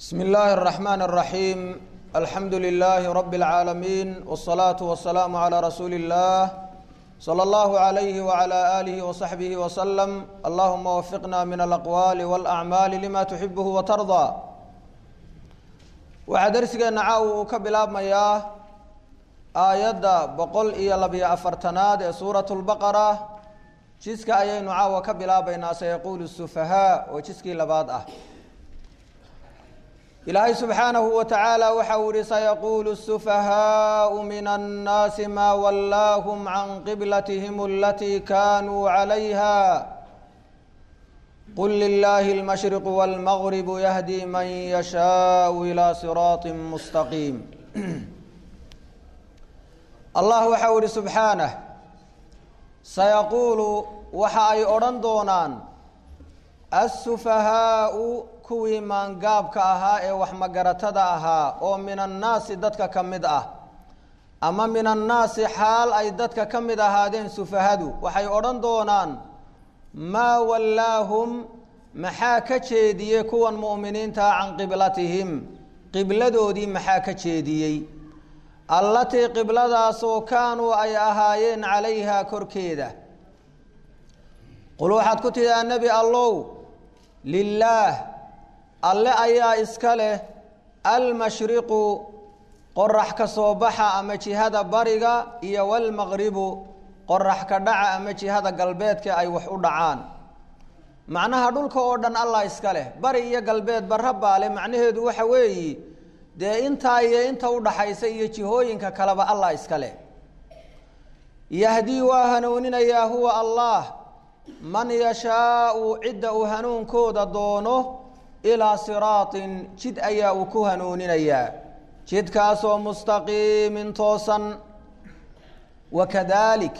بسم الله الرحمن الرحيم الحمد لله رب العالمين والصلاة والسلام على رسول الله صلى الله عليه وعلى آله وصحبه وسلم اللهم وفقنا من الأقوال والأعمال لما تحبه وترضى waxaa darsigeena caaw uu ka bilaabmayaa aayadda boqol iyo labiyo afartanaad ee suuratu lbaqara jiska ayaynu caawa ka bilaabaynaa sayaquulu sufahaa oo jiskii labaad ah ilaahay subxaanahu wa tacaala waxa uu yihi sayaquulu sufahaau min annaasi maa wallaahum can qiblatihim alatii kaanuu calayha qل للh المشhرق والمغرب يهdي mن يشhاء إلى صراaط مستقيم allah waxa u ihi سubحaanه saيquل waxa ay odhan doonaan السفahaaءu kuwii maangaabka ahaa ee wax magaratada ahaa oo min الnaasi dadka ka mid ah ama min الnaasi xaal ay dadka ka mid ahaadeen sufahadu waxay odhan doonaan maa wallaahum maxaa ka jeediyey kuwan mu'miniintaa can qiblatihim qibladoodii maxaa ka jeediyey allatii qibladaasoo kaanuu ay ahaayeen calayhaa korkeeda qul waxaad ku tidhaa nebi allow lilaah alle ayaa iska leh almashriqu qorax ka soo baxa ama jihada bariga iyo walmaqribu qorax ka dhaca ama jihada galbeedka ay wax u dhacaan macnaha dhulka oo dhan allah iska leh bari iyo galbeed barra baale macnaheedu waxa weeyi dee intaa iyo inta udhaxaysa iyo jihooyinka kaleba allah iska leh yahdii waa hanuuninayaa huwa allah man yashaau cidda uu hanuunkooda doono ilaa siraatin jid ayaa uu ku hanuuninayaa jidkaasoo mustaqiimin toosan wakadalik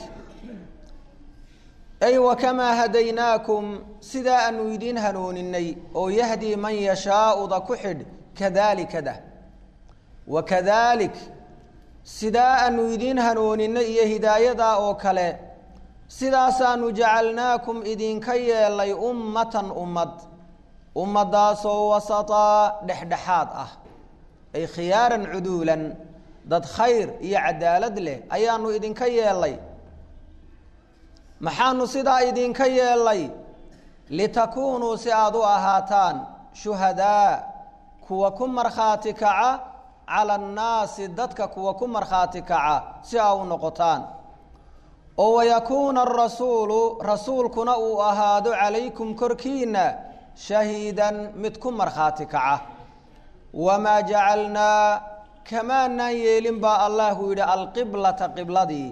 ay wakamaa hadaynaakum sidaa aanu idiin hanuuninay oo yahdii man yashaauda ku xidh kadaalikada wakadalik sidaa aanu idiin hanuuninay iyo hidaayadaa oo kale sidaasaanu jacalnaakum idinka yeelay ummatan ummad ummadaasoo wasataa dhexdhexaad ah ay khiyaaran cuduulan dad khayr iyo cadaalad leh ayaanu idinka yeelay maxaanu sidaa idinka yeelay litakuunuu si aada u ahaataan shuhadaa kuwa ku markhaati kaca cala annaasi dadka kuwa ku markhaati kaca si aa u noqotaan oo wayakuuna arasuulu rasuulkuna uu ahaado calaykum korkiina shahiidan mid ku markhaati kaca wamaa jacalnaa kamaanaan yeelin baa allahu yidhi alqiblata qibladii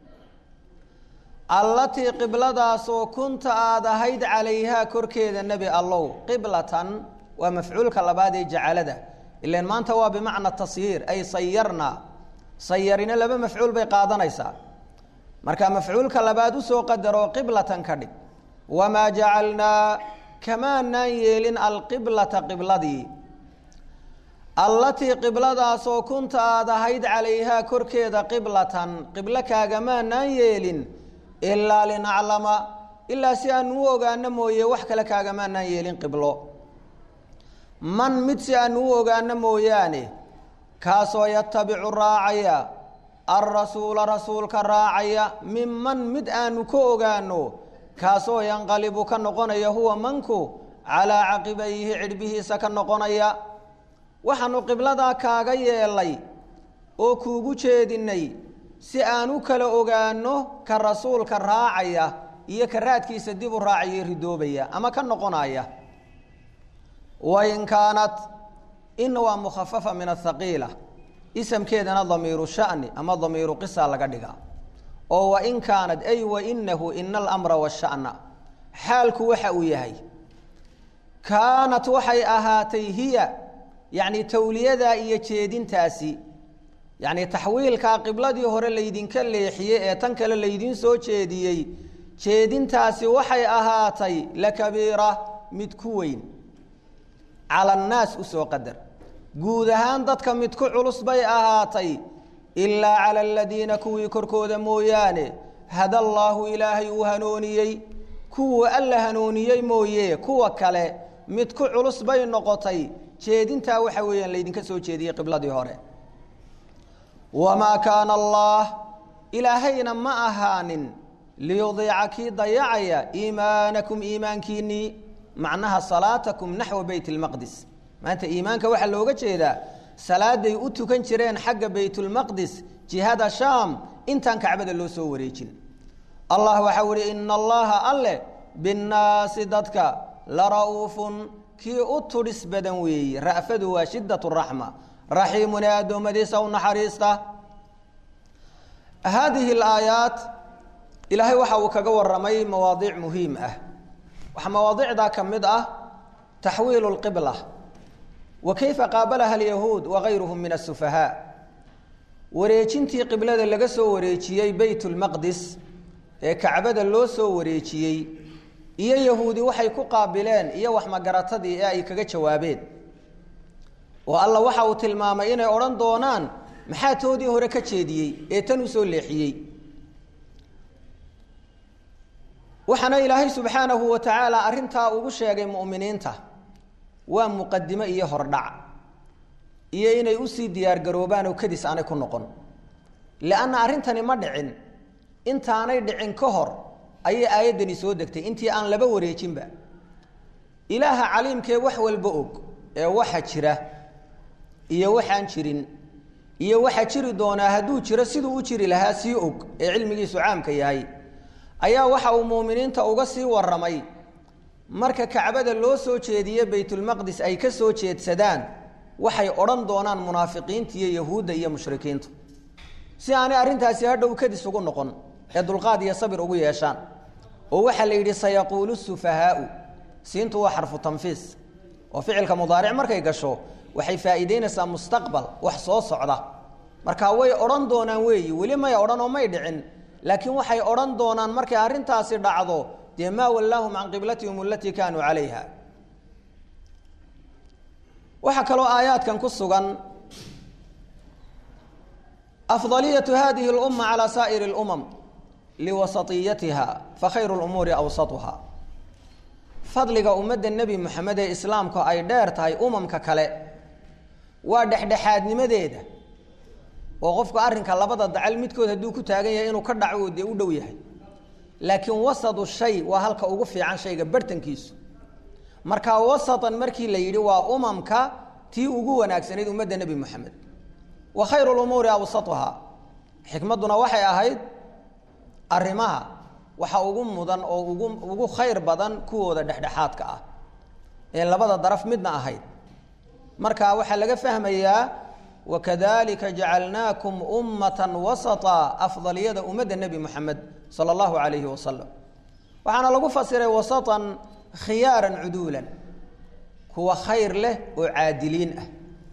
allatii qibladaasoo kunta aada ahayd calayhaa korkeeda nebi allow qiblatan waa mafcuulka labaad ee jacalada ilan maanta waa bimacna tasyiir ay sayarna sayarina laba mafcuul bay qaadanaysaa marka mafcuulka labaad usoo qadaroo qiblatan ka dhig wamaa jacalnaa kamaanaan yeelin alqiblata qibladii allatii qibladaasoo kunta aada ahayd calayhaa korkeeda qiblatan qiblo kaagamaanaan yeelin ilaa linaclama ilaa si aanu u ogaano mooye wax kale kaagamaanaan yeelin qiblo man mid si aanu u ogaano mooyaane kaasoo yatabicu raacaya alrasuula rasuulka raacaya minman mid aanu ka ogaano kaasoo yanqalibu ka noqonaya huwa manku calaa caqibayhi cidhbihiisa ka noqonaya waxaanu qibladaa kaaga yeelay oo kuugu jeedinay si aan u kala ogaano ka rasuulka raacaya iyo ka raadkiisa dib u raacaya ridoobaya ama ka noqonaya wain kaanat ina waa mukhafafa min athaqiila isamkeedana damiiru shani ama damiiru qisa laga dhigaa oo wain kaanat ay wainahu ina alamra washana xaalku waxa uu yahay kaanat waxay ahaatay hiya yacni tawliyadaa iyo jeedintaasi yacni taxwiilkaa qibladii hore laydinka leexiyey ee tan kale laydiin soo jeediyey jeedintaasi waxay ahaatay lakabiira mid ku weyn cala annaas usoo qadar guud ahaan dadka mid ku culus bay ahaatay ilaa cala aladiina kuwii korkooda mooyaane hada allaahu ilaahay uu hanuuniyey kuwuu alla hanuuniyey mooye kuwa kale mid ku culus bay noqotay jeedintaa waxa weeyaan laydinka soo jeediyey qibladii hore wamaa kaana allah ilaahayna ma ahaanin liyudiica kii dayacaya iimaanakum iimaankiinnii macnaha salaatakum naxwa beyt lmaqdis maanta iimaanka waxaa looga jeedaa salaaday u tukan jireen xagga baytulmaqdis jihada shaam intaan kacbada loo soo wareejin allah waxau ihi ina allaha alle binnaasi dadka la ra'uufun kii u tudhis badan weeye ra'fadu waa shidat raxma raxiimun ee addoommadiisa u naxariista haadihi alaayaat ilaahay waxa uu kaga waramay mawaadiic muhiim ah waxaa mawaadicdaa ka mid ah taxwiilu lqibla wa kayfa qaabalaha alyahuud wagayruhum min asufahaa wareejintii qiblada laga soo wareejiyey beyt lmaqdis ee kacbada loo soo wareejiyey iyo yahuudi waxay ku qaabileen iyo waxmagaratadii ee ay kaga jawaabeen oo alla waxa uu tilmaamay inay odhan doonaan maxaa toodii hore ka jeediyey ee tan u soo leexiyey waxaana ilaahay subxaanahu wa tacaala arrintaa ugu sheegay mu'miniinta waa muqadimo iyo hordhac iyo inay usii diyaargaroobaan oo kadis aanay ku noqon lianna arrintani ma dhicin intaanay dhicin ka hor ayay aayaddani soo degtay intii aan laba wareejinba ilaaha caliimkee wax walba og ee waxa jira iyo waxaan jirin iyo waxa jiri doonaa hadduu jiro siduu u jiri lahaa sii og ee cilmigiisu caamka yahay ayaa waxa uu muuminiinta uga sii waramay marka kacbada loo soo jeediye baytulmaqdis ay ka soo jeedsadaan waxay odhan doonaan munaafiqiinta iyo yahuudda iyo mushrikiintu si aanay arrintaasi hadhow kadis ugu noqon ee dulqaad iyo sabir ugu yeeshaan oo waxaa la yidhi sayaquulu sufahaau siintu waa xarfu tanfiis oo ficilka mudaaric markay gasho waxay faa'iideynaysaa mustaqbal wax soo socda marka way odhan doonaan weeyi weli may odhan oo may dhicin laakiin waxay odhan doonaan markay arrintaasi dhacdo dee maa wallaahum can qiblatihim alatii kaanuu calayha waxaa kaloo aayaadkan ku sugan afdaliyatu hadihi اlumma calى saa'ir اlumam liwasatiyatiha fakhayru lumuuri awsatuha fadliga ummadda nebi moxamed ee islaamku ay dheer tahay umamka kale waa dhexdhexaadnimadeeda oo qofku arrinka labada dacal midkood hadduu ku taagan yahay inuu ka dhaco dee u dhow yahay laakiin wasadu shay waa halka ugu fiican shayga bartankiisu marka wasatan markii la yidhi waa umamka tii ugu wanaagsanayd ummadda nebi moxamed wa khayru lumuuri awsatuha xikmadduna waxay ahayd arrimaha waxa ugu mudan oo ugu ugu khayr badan kuwooda dhexdhexaadka ah ee labada daraf midna ahayd marka waxaa laga fahmayaa wakadalika jacalnaakum ummatan wasata afdaliyada ummadda nebi moxamed sala allahu calayhi wasalam waxaana lagu fasiray wasatan khiyaaran cuduulan kuwa khayr leh oo caadiliin ah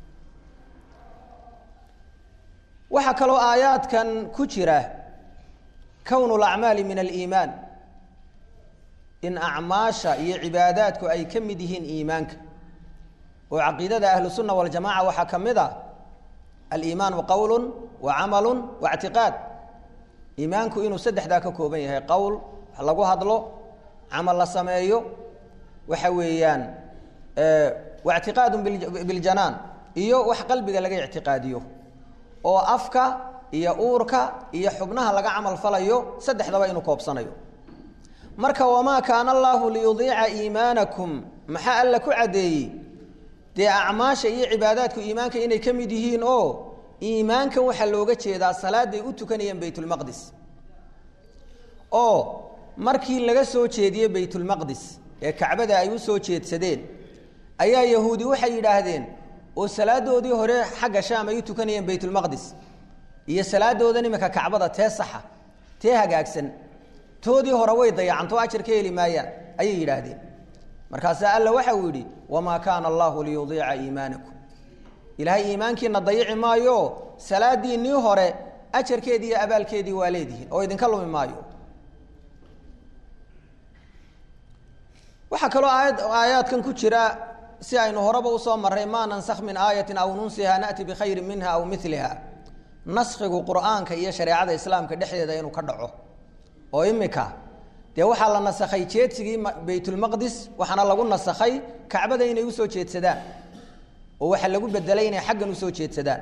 waxaa kaloo aayaadkan ku jira kownu lacmaali min aliimaan in acmaasha iyo cibaadaadku ay ka mid yihiin iimaanka oo caqiidada ahlu sunna waljamaca waxaa ka mid ah aliimaanu qowlu wa camalu wa ictiqaad iimaanku inuu saddexdaa ka kooban yahay qowl wax lagu hadlo camal la sameeyo waxa weeyaan wa ictiqaadu biljanaan iyo wax qalbiga laga ictiqaadiyo oo afka iyo uurka iyo xubnaha laga camal falayo saddexdaba inuu koobsanayo marka wamaa kaana allaahu liyudiica iimaanakum maxaa alla ku caddeeyey dee acmaasha iyo cibaadaadku iimaanka inay ka mid yihiin oo iimaankan waxaa looga jeedaa salaaday u tukanayeen baytulmaqdis oo markii laga soo jeediyey baytulmaqdis ee kacbada ay u soo jeedsadeen ayaa yahuudi waxay yidhaahdeen oo salaadoodii hore xagga shaam ay u tukanayeen baytulmaqdis iyo salaadoodan iminka kacbada tee saxa tee hagaagsan toodii hore way dayacanto ajar ka heli maayaan ayay yidhaahdeen markaasaa alla waxa uu yidhi wamaa kaana allahu liyudiica iimaanakum ilaahay iimaankiina dayici maayo salaadiinnii hore ajarkeedii iyo abaalkeedii waa leedihiin oo idinka lumi maayo waxaa kaloo aayad aayaadkan ku jira si aynu horeba usoo marray maa nansakh min aayatin aw nunsiha na'ti bikhayrin minha aw miliha naskhigu qur'aanka iyo shareecada islaamka dhexdeeda inuu ka dhaco oo imika dee waxaa la nasakhay jeedsigii baytulmaqdis waxaana lagu nasakhay kacbada inay usoo jeedsadaan oo waxaa lagu bedelay inay xaggan usoo jeedsadaan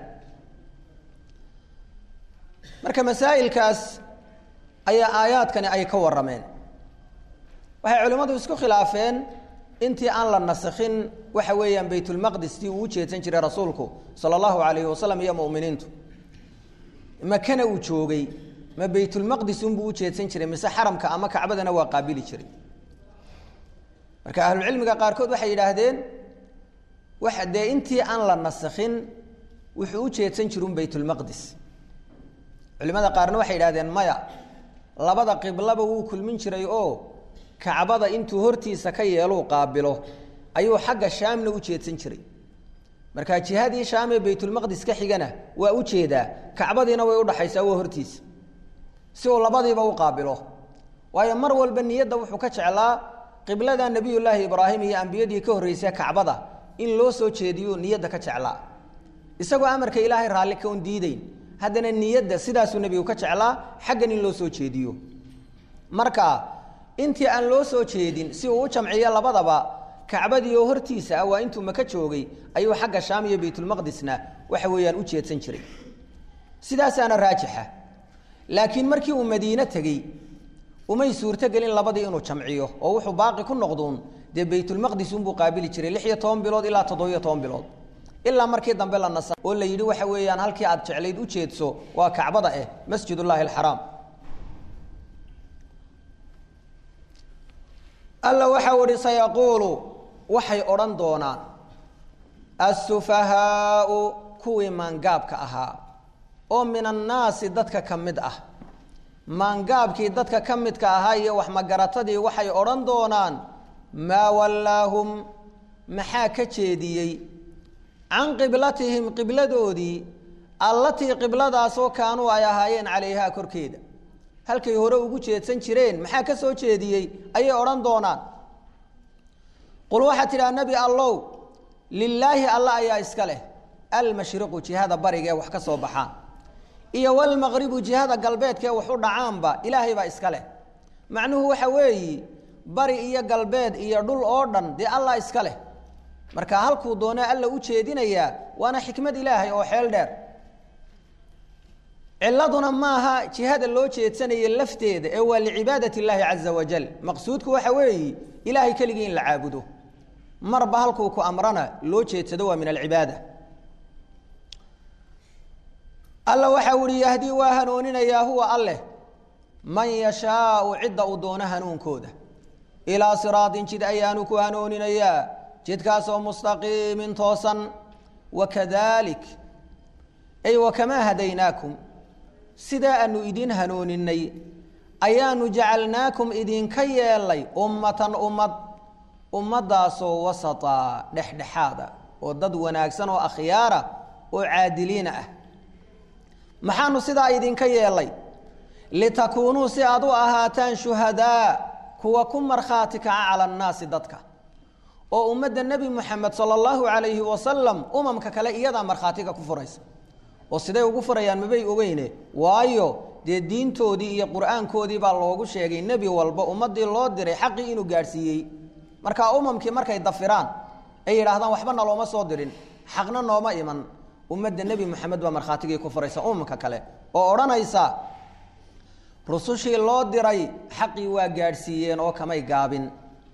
marka masaa'ilkaas ayaa aayaadkani ay ka warrameen waxay culimmadu isku khilaafeen intii aan la nasakhin waxa weeyaan baytulmaqdis tii uu u jeedsan jiray rasuulku sala allahu calayhi wasalam iyo mu'miniintu makana uu joogay ma baytulmaqdis unbuu u jeedsan jiray mise xaramka ama kacbadana waa qaabili jiray marka ahlucilmiga qaarkood waxay yidhaahdeen waxa dee intii aan la nasakhin wuxuu u jeedsan jirun baytulmaqdis culimada qaarna waxay yidhahdeen maya labada qiblaba wuu kulmin jiray oo kacbada intuu hortiisa ka yeeluu qaabilo ayuu xagga shaamna u jeedsan jiray markaa jihadii shaam ee baytulmaqdis ka xigana waa u jeedaa kacbadiina way udhaxaysaa waa hortiisa si uu labadiiba u qaabilo waayo mar walba niyadda wuxuu ka jeclaa qiblada nebiyullaahi ibraahim iyo ambiyadii ka horreysay kacbada in loo soo jeediyo niyadda ka jeclaa isagoo amarka ilaahay raalli ka un diideyn haddana niyadda sidaasuu nebigu ka jeclaa xaggan in loo soo jeediyo marka intii aan loo soo jeedin si uu u jamciyo labadaba kacbadii oo hortiisa ah waa intuu maka joogay ayuu xagga shaam iyo baytulmaqdisna waxa weeyaan u jeedsan jiray sidaasaana raajixa laakiin markii uu madiine tegey umay suurtogelin labadii inuu jamciyo oo wuxuu baaqi ku noqduun dee baytulmaqdis unbuu qaabili jiray lix iyo toban bilood ilaa toddobiyo toban bilood ilaa markii dambe la nasa oo la yidhi waxa weeyaan halkii aad jeclayd u jeedso waa kacbada eh masjidullaahi alxaraam alla waxau ihi sayaquulu waxay odhan doonaan assufahaau kuwii maangaabka ahaa oo min annaasi dadka ka mid ah maangaabkii dadka ka midka ahaa iyo waxmagaratadii waxay odhan doonaan maa wallaahum maxaa ka jeediyey can qiblatihim qibladoodii allatii qibladaasoo kaanuu ay ahaayeen calayhaa korkeeda halkay hore ugu jeedsan jireen maxaa ka soo jeediyey ayay odhan doonaan qul waxaad tidhaha nebi allow lilaahi alla ayaa iska leh almashriqu jihada bariga ee wax ka soo baxaan iyo walmaqribu jihada galbeedka ee wax u dhacaanba ilaahay baa iska leh macnuhu waxa weeyi bari iyo galbeed iyo dhul oo dhan dee allah iska leh marka halkuu doona alla u jeedinayaa waana xikmad ilaahay oo xeel dheer ciladuna maaha jihada loo jeedsanaya lafteeda ee waa licibaadati illaahi caza wajal maqsuudku waxa weeyi ilaahay keligii in la caabudo marba halkuu ku amrana loo jeedsado waa min alcibaada alla waxa uhi yahdii waa hanuuninayaa huwa alleh man yashaau cidda uu doono hanuunkooda ilaa siraatin jid ayaanu ku hanuuninayaa jidkaasoo mustaqiimin toosan wakadalik ay wakamaa hadaynaakum sidaa aanu idin hanuuninay ayaanu jacalnaakum idinka yeelay ummatan ummad ummaddaasoo wasata dhexdhexaada oo dad wanaagsan oo akhyaara oo caadiliina ah maxaanu sidaa idinka yeelay litakuunuu si aad u ahaataan shuhadaa kuwa ku markhaati kaca cala annaasi dadka oo ummadda nebi moxamed sala allahu calayhi wasalam umamka kale iyadaa markhaatiga ku furaysa oo siday ugu furayaan mabay ogeyne waayo dee diintoodii iyo qur-aankoodii baa loogu sheegay nebi walba ummaddii loo diray xaqii inuu gaadhsiiyey markaa umamkii markay dafiraan ay yidhaahdaan waxba nalooma soo dirin xaqna nooma iman ummadda nebi moxamed baa markhaatigii ku furaysa umamka kale oo odhanaysa rusushii loo diray xaqii waa gaadhsiiyeen oo kamay gaabin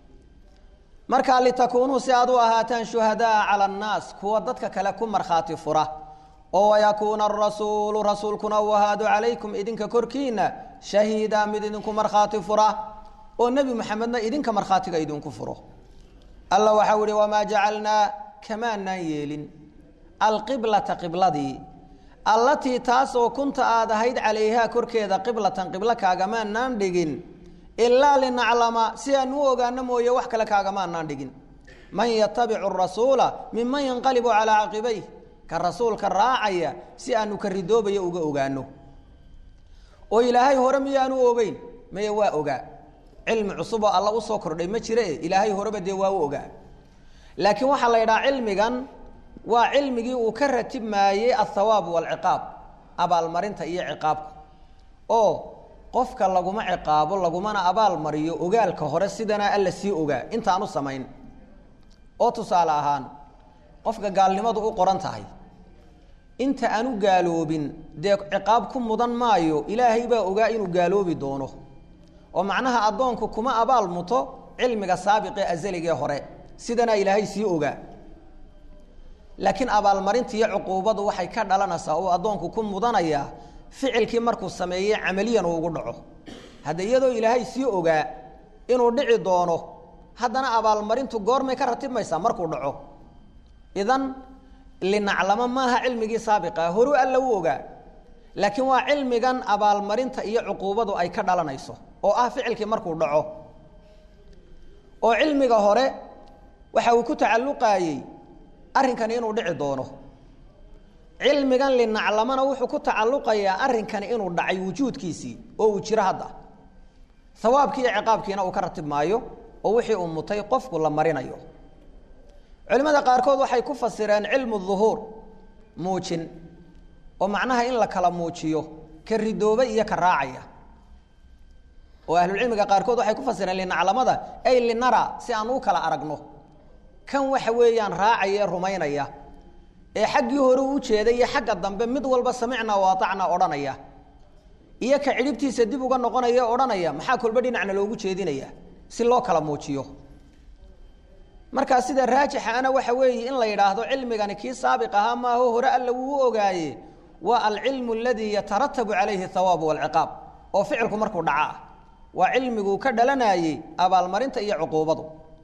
markaa litakuunuu si aad u ahaataan shuhadaa cala annaas kuwa dadka kale ku markhaati fura oo wayakuuna arasuulu rasuulkuna uu ahaado calaykum idinka korkiina shahiida mid idinku markhaati fura oo nebi moxamedna idinka markhaatiga idinku furo alla waxau ihi wamaa jacalnaa kamaanaan yeelin alqiblata qibladii allatii taasoo kunta aad ahayd calayhaa korkeeda qiblatan qiblo kaagamaanaan dhigin ilaa linaclama si aan u ogaano mooye wax kale kaagamaanaan dhigin man yatabicu rasuula minman yanqalibu calaa caqibayh ka rasuulka raacaya si aanu ka ridoobayo uga ogaano oo ilaahay hore miyaanu ogeyn maya waa ogaa cilmi cusuboo alla usoo kordhay ma jire ilaahay horeba dee waa u ogaa laakiin waxaa la yidhaha cilmigan waa cilmigii uu ka ratibmaayey althawaab waalciqaab abaalmarinta iyo ciqaabka oo qofka laguma ciqaabo lagumana abaalmariyo ogaalka hore sidana alla sii ogaa intaanu samayn oo tusaale ahaan qofka gaalnimadu u qoran tahay inta aanu gaaloobin dee ciqaab ku mudan maayo ilaahay baa ogaa inuu gaaloobi doono oo macnaha addoonku kuma abaal muto cilmiga saabiqee asaligee hore sidanaa ilaahay sii ogaa laakiin abaalmarinta iyo cuquubadu waxay ka dhalanaysaa oo addoonku ku mudanayaa ficilkii markuu sameeyey camaliyan uu ugu dhaco hadda iyadoo ilaahay sii ogaa inuu dhici doono haddana abaalmarintu goormay ka ratibmaysaa markuu dhaco idan linaclamo maaha cilmigii saabiqa horu alla u ogaa laakiin waa cilmigan abaalmarinta iyo cuquubadu ay ka dhalanayso oo ah ficilkii markuu dhaco oo cilmiga hore waxa uu ku tacalluqaayey arrinkani inuu dhici doono cilmigan linaclamana wuxuu ku tacalluqayaa arrinkani inuu dhacay wujuudkiisii oo uu jiro hadda hawaabkii iyo ciqaabkiina uu ka ratib maayo oo wixii uu mutay qofku la marinayo culimmada qaarkood waxay ku fasireen cilmu duhuur muujin oo macnaha in la kala muujiyo ka ridooba iyo ka raacaya oo ahlulcilmiga qaarkood waxay ku fasireen linaclamada ay linara si aan u kala aragno kan waxa weeyaan raacaya ee rumaynaya ee xaggii hore u jeeday iyo xagga dambe mid walba samicnaa waatacnaa odhanaya iyo ka cidhibtiisa dib uga noqonaya o odhanaya maxaa kolba dhinacna loogu jeedinaya si loo kala muujiyo markaa sida raajixa ana waxa weeye in la yidhaahdo cilmigani kii saabiq ahaa maaho hore alla wuu u ogaaye waa alcilmu aladii yataratabu calayhi hawaabu walciqaab oo ficilku markuu dhaca ah waa cilmiguu ka dhalanayey abaalmarinta iyo cuquubadu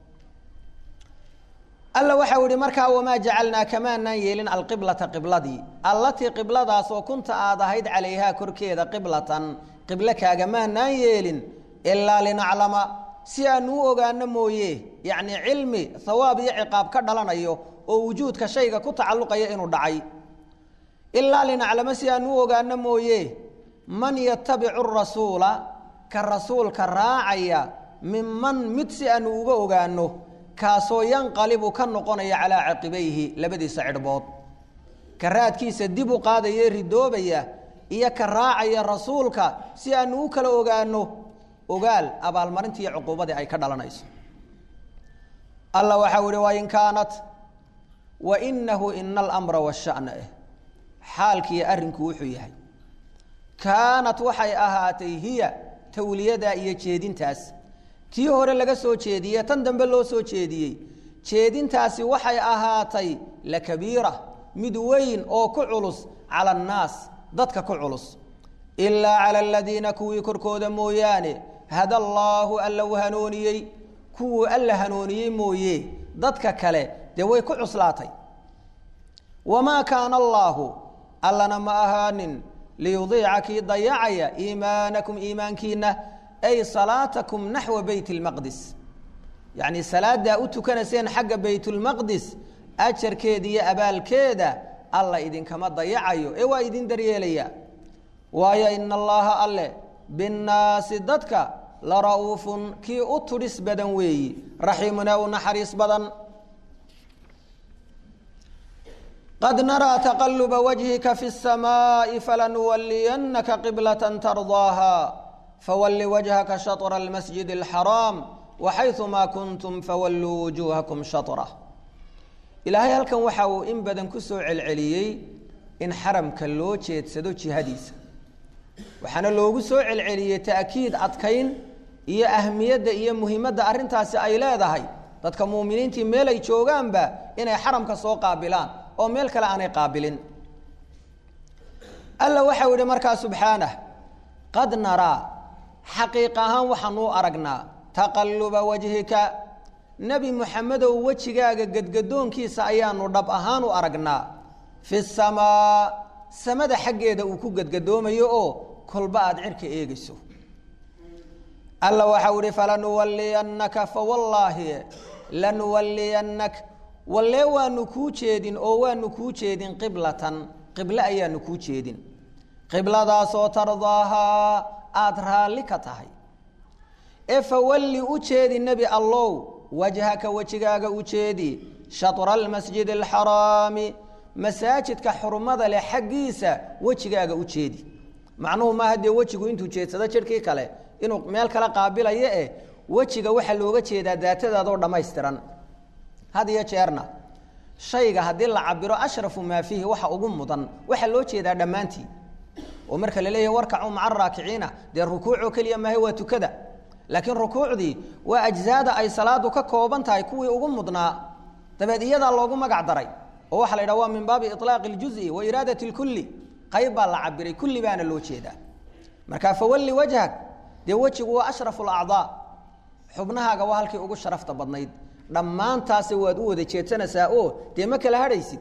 alla waxau ihi markaa wamaa jacalnaa kamaanaan yeelin alqiblata qibladii allatii qibladaasoo kunta aad ahayd calayhaa korkeeda qiblatan qiblo kaagamaanaan yeelin ilaa linaclama si aanu u ogaano mooye yacni cilmi hawaab iyo ciqaab ka dhalanayo oo wujuudka shayga ku tacalluqaya inuu dhacay ilaa linaclama si aanu u ogaano mooye man yatabicu rasuula ka rasuulka raacaya minman mid si aanu uga ogaano kaasoo yanqalibu ka noqonaya calaa caqibayhi labadiisa cidhbood ka raadkiisa dib u qaadaya ridoobaya iyo ka raacaya rasuulka si aanu u kala ogaano ogaal abaalmarinta iyo cuquubadii ay ka dhalanayso alla waxau ihi wain kaanat wainahu ina alamra washana eh xaalkiiyo arrinku wuxuu yahay kaanat waxay ahaatay hiya tawliyadaa iyo jeedintaas tii hore laga soo jeediye tan dambe loo soo jeediyey jeedintaasi waxay ahaatay lakabiira mid weyn oo ku culus cala annaas dadka ku culus ilaa cala aladiina kuwii korkooda mooyaane hada allaahu alla u hanooniyey kuwuu alla hanooniyey mooye dadka kale dee way ku cuslaatay wamaa kaana allaahu allana ma ahaanin liyudiica kii dayacaya iimaanakum iimaankiina ay salaatakum naxwa beyt اlmaqdis yacni salaaddaa u tukanayseen xagga baytulmaqdis ajarkeeda iyo abaalkeeda alla idinkama dayacayo ee waa idin daryeelaya waayo ina allaha alle binnaasi dadka la ra'uufun kii u tudhis badan weeyi raxiimuna u naxariis badan qad naraa taqaluba wajhika fi الsamaaءi falanuwaliyanaka qiblaة tardaaha fawali wajhaka shaطra اlmasjid اlxaraam waxayثumaa kuntum fawalluu wujuuhakum shaطrah ilaahay halkan waxa uu in badan ku soo celceliyey in xaramka loo jeedsado jihadiisa waxaana loogu soo celceliyey ta'kiid adkayn iyo ahmiyadda iyo muhimadda arrintaasi ay leedahay dadka muuminiintii meel ay joogaanba inay xaramka soo qaabilaan oo meel kale aanay qaabilin alla waxau yihi markaa subxaanah qad naraa xaqiiq ahaan waxaanuu aragnaa taqaluba wajhika nebi muxamedow wejigaaga gedgadoonkiisa ayaanu dhab ahaan u aragnaa fi samaa samada xaggeeda uu ku gedgadoomayo oo kolba aada cirka eegayso alla waxau ihi falanuwaliyannaka fawallaahi lanuwaliyannak wallee waanu kuu jeedin oo waanu kuu jeedin qiblatan qiblo ayaanu kuu jeedin qibladaasoo tardaahaa aada raalli ka tahay ee fawalli u jeedi nebi allow wajhaka wejigaaga u jeedi shatra almasjid alxaraami masaajidka xurmada leh xaggiisa wejigaaga u jeedi macnuhu maaha dee wejigu intuu jeedsado jidhkii kale inuu meel kale qaabilayo eh wejiga waxaa looga jeedaa daatadaadoo dhammaystiran had iyo jeerna shayga haddii la cabiro ashrafu maa fiihi waxa ugu mudan waxaa loo jeedaa dhammaantii oo marka la leeyahay warkacuu maca araakiciina dee rukuucoo keliya maahe waa tukada laakiin rukuucdii waa ajzaada ay salaadu ka kooban tahay kuwii ugu mudnaa dabeed iyadaa loogu magac daray oo waxaa la yidhaha waa min baabi ilaaqi اljuز'i wa iraadat اlkulli qayb baa la cabiray kulli baana loo jeedaa marka fawalli wajhak dee wejigu waa ashrafu اlacdaa xubnahaaga waa halkii ugu sharafta badnayd dhammaantaasi waad u wada jeedsanaysaa oo dee ma kala hadhaysid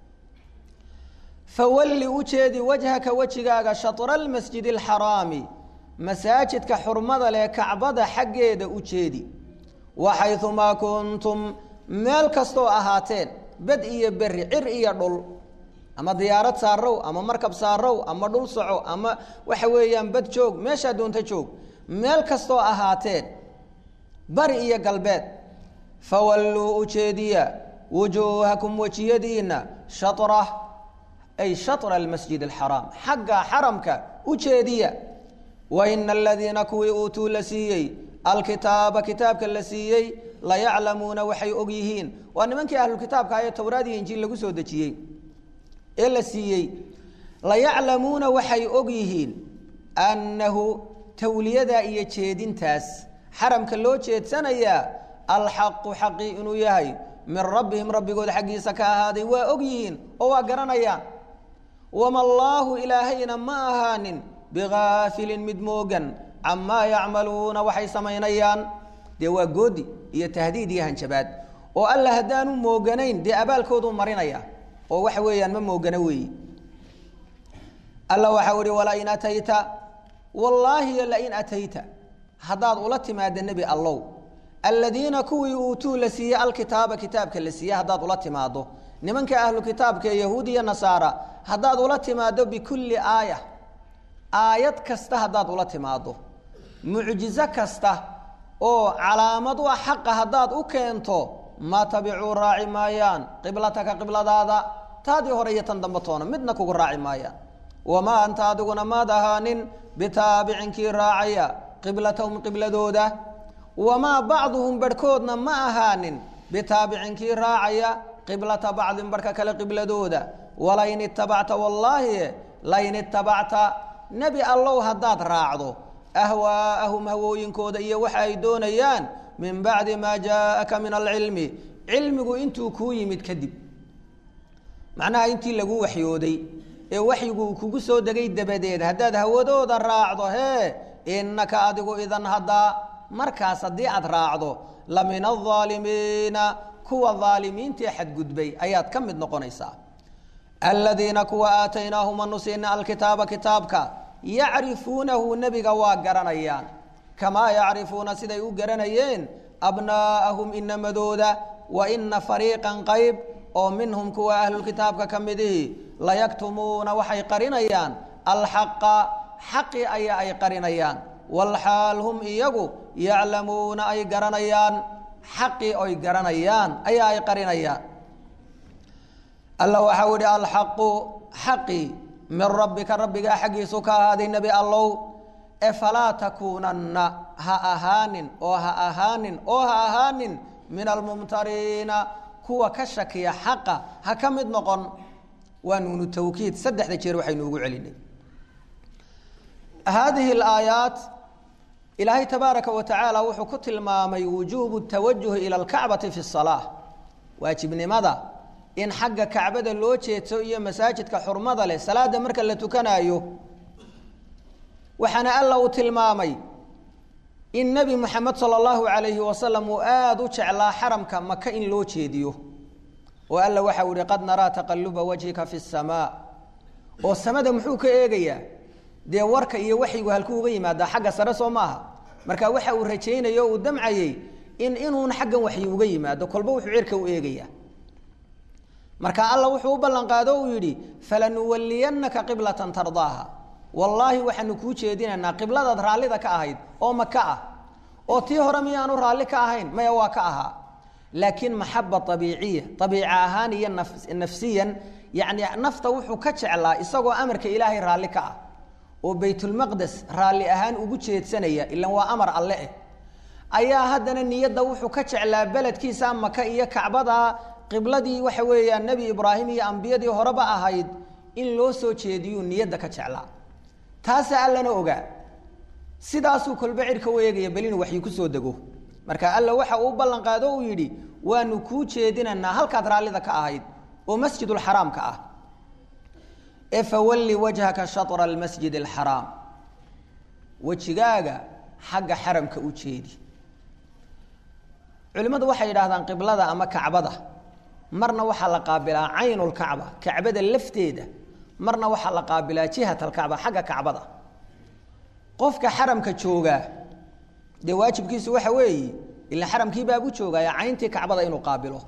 fawalli u jeedi wajhaka wejigaaga shatra almasjid اlxaraami masaajidka xurmada leh kacbada xaggeeda u jeedi waxayumaa kuntum meel kastoo ahaateen bed iyo beri cir iyo dhul ama diyaarad saarow ama markab saarow ama dhul soco ama waxa weeyaan bad joog meeshaa doonta joog meel kastoo ahaateen bari iyo galbeed fawalluu ujeediya wujuuhakum wejiyadiina shara ay shatra almasjid alxaraam xagga xaramka ujeediya waina aladiina kuwii uutuu la siiyey alkitaaba kitaabka la siiyey layaclamuuna waxay og yihiin waa nimankii ahlukitaabka ee towraad iyo injiil lagu soo dejiyey ee la siiyey layaclamuuna waxay og yihiin annahu tawliyadaa iyo jeedintaas xaramka loo jeedsanayaa alxaqu xaqii inuu yahay min rabbihim rabbigood xaggiisa ka ahaaday waa og yihiin oo waa garanayaan wama allaahu ilaahayna ma ahaanin bigaafilin mid moogan camaa yacmaluuna waxay samaynayaan dee waa goodi iyo tahdiid iyo hanjabaad oo alla haddaanu mooganayn dee abaalkooduu marinaya oo waxa weeyaan ma moogana weeyi alla waxau ihi walain atayta wallaahi lain atayta haddaad ula timaada nebi allow aladiina kuwii uutuu la siiyey alkitaaba kitaabka la siiyey haddaad ula timaado nimanka ahlu kitaabka ee yahuud iyo nasaara haddaad ula timaado bikulli aaya aayad kasta haddaad ula timaado mucjizo kasta oo calaamad u ah xaqa haddaad u keento ma tabicuu raaci maayaan qiblataka qibladaada taadii hore iyo tan dambe toona midna kugu raaci maayaan wamaa anta adiguna maad ahaanin bitaabicin kii raacaya qiblatahum qibladooda wamaa bacduhum barhkoodna ma ahaanin bitaabicin kii raacaya qiblata bacdin barhka kale qibladooda walain itabacta wallaahi lain itabacta nebi allow haddaad raacdo ahwaa'ahum hawooyinkooda iyo waxa ay doonayaan min bacdi maa jaaaka min alcilmi cilmigu intuu kuu yimid kadib macnaha intii lagu waxyooday ee waxyigu kugu soo degay dabadeed haddaad hawadooda raacdo hee innaka adigu idan haddaa markaas haddii aad raacdo la min alaalimiina kuwa aalimiintii xadgudbay ayaad ka mid noqonaysaa aladiina kuwa aataynaahum anu siina alkitaaba kitaabka yacrifuunahu nebiga waa garanayaan kamaa yacrifuuna siday u garanayeen abnaa'ahum inamadooda wa ina fariiqan qayb oo minhum kuwa ahlulkitaabka ka midihi layaktumuuna waxay qarinayaan alxaqa xaqi ayaa ay qarinayaan walxaal hum iyagu yaclamuuna ay garanayaan xaqii oy garanayaan ayaa ay qarinayaan alla waxau ihi alxaqu xaqi min rabbika rabbigaa xaggiisu ka ahaaday nebi allow e falaa takuunanna ha ahaanin oo ha ahaanin oo ha ahaanin min almumtariina kuwa ka shakiya xaqa ha ka mid noqon waa nuunu tawkiid saddexda jeer waxaynu ugu celinay haadihi alaayaat ilaahay tabaaraka wa tacaala wuxuu ku tilmaamay wujuubu tawajuhi ila alkacbati fi salaa waajibnimada in xagga kacbada loo jeedso iyo masaajidka xurmada leh salaada marka la tukanaayo waxaana alla uu tilmaamay in nebi moxamed sala allahu calayhi wasalam uu aada u jeclaa xaramka maka in loo jeediyo oo alla waxau ihi qad naraa taqaluba wajhika fi samaa oo samada muxuu ka eegayaa dee warka iyo waxyigu halkuu uga yimaadaa xagga sare soo maaha marka waxa uu rajaynayo o uu damcayey in inuun xaggan waxyi uga yimaado kolba wuxuu cirka u eegayaa marka alla wuxuu u ballan qaado uu yidhi falanuwaliyannaka qiblatan tardaaha wallaahi waxaanu kuu jeedinaynaa qibladaad raallida ka ahayd oo maka ah oo tii hore miyaanu raalli ka ahayn maya waa ka ahaa laakiin maxaba abiiciya abiica ahaan iyo nafsiyan yani nafta wuxuu ka jeclaa isagoo amarka ilaahay raalli ka ah oo baytulmaqdes raalli ahaan ugu jeedsanaya ilan waa amar alle eh ayaa haddana niyadda wuxuu ka jeclaa beledkiisa maka iyo kacbada qibladii waxa weeyaan nebi ibraahim iyo ambiyadii horeba ahayd in loo soo jeediyuu niyadda ka jeclaa taasaa allana ogaa sidaasuu kolba cirka u eegaya bel inuu waxyi kusoo dego marka alla waxa uu ballan qaado uu yidhi waanu kuu jeedinaynaa halkaad raallida ka ahayd oo masjidulxaraamka ah ee fawalli wajhaka shatra almasjid alxaraam wejigaaga xagga xaramka u jeedi culimmadu waxay yidhahdaan qiblada ama kacbada marna waxaa la qaabilaa caynulkacba kacbada lafteeda marna waxaa la qaabilaa jihat alkacba xagga kacbada qofka xaramka joogaa dee waajibkiisu waxa weeye ila xaramkii baabu joogaya cayntii kacbada inuu qaabilo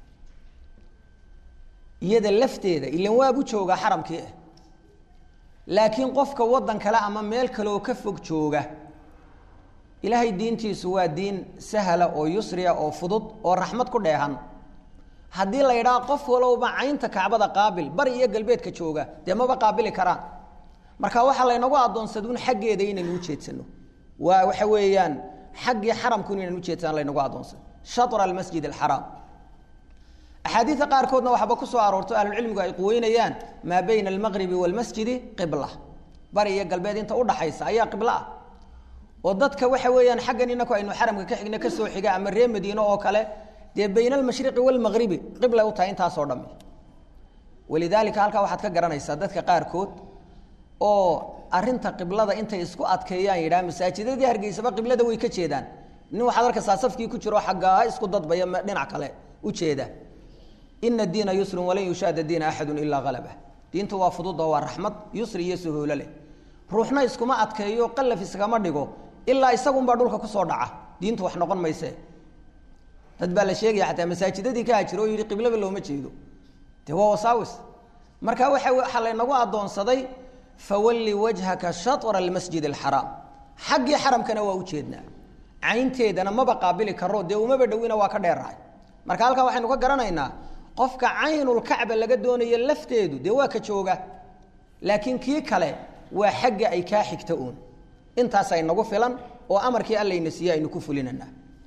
iyada lafteeda ilan waabu joogaa xaramkii ah laakiin qofka waddan kale ama meel kale oo ka fog jooga ilaahay diintiisu waa diin sahla oo yusriya oo fudud oo raxmad ku dheehan haddii la yidhaha qof walowba caynta kacbada qaabil bari iyo galbeedka jooga dee maba qaabili karaan marka waxaa laynagu addoonsaduun xaggeeda inaynu ujeedsano waa waxa weeyaan xaggii xaramku inaynu ujeedsano laynagu addoonsado shatra almasjid alxaraam axaadiida qaarkoodna waxba ku soo aroorto ahlucilmigu ay quweynayaan maa bayna almaqribi waalmasjidi qibla bari iyo galbeed inta udhaxaysa ayaa qiblo ah oo dadka waxa weeyaan xaggan inaku aynu xaramka ka xigna kasoo xiga ama reer madiine oo kale dee bayna almashriqi waalmaqribi qiblay u tahay intaasoo dhami walidaalika halkaa waxaad ka garanaysaa dadka qaarkood oo arinta qiblada intay isku adkeeyaan yidhaha masaajidadii hargeysaba qiblada way ka jeedaan nin waxaad arkaysaa safkii ku jiro xaggaa isku dadbaya dhinac kale ujeeda ina diina yusrun walan yushaada diina axadu ilaa halaba diinta waa fududa waa raxmad yusri iyo suhuulo leh ruuxna iskuma adkeeyo qalaf iskama dhigo ilaa isagunbaa dhulka kusoo dhaca diintu wax noqon mayse dad baa la sheegaya xataa masaajidadii ka hajiro oo yihi qiblaba looma jeedo dee waa wasaawis marka waa waxaa laynagu addoonsaday fawalli wajhaka shatra almasjid alxaraam xaggii xaramkana waa ujeednaa caynteedana maba qaabili karo dee umaba dhowina waa ka dheerahay marka halkaa waxaynu ka garanaynaa qofka caynulkacba laga doonayo lafteedu dee waa ka jooga laakiin kii kale waa xagga ay kaa xigta uun intaasa inagu filan oo amarkii allayna siiye aynu ku fulinana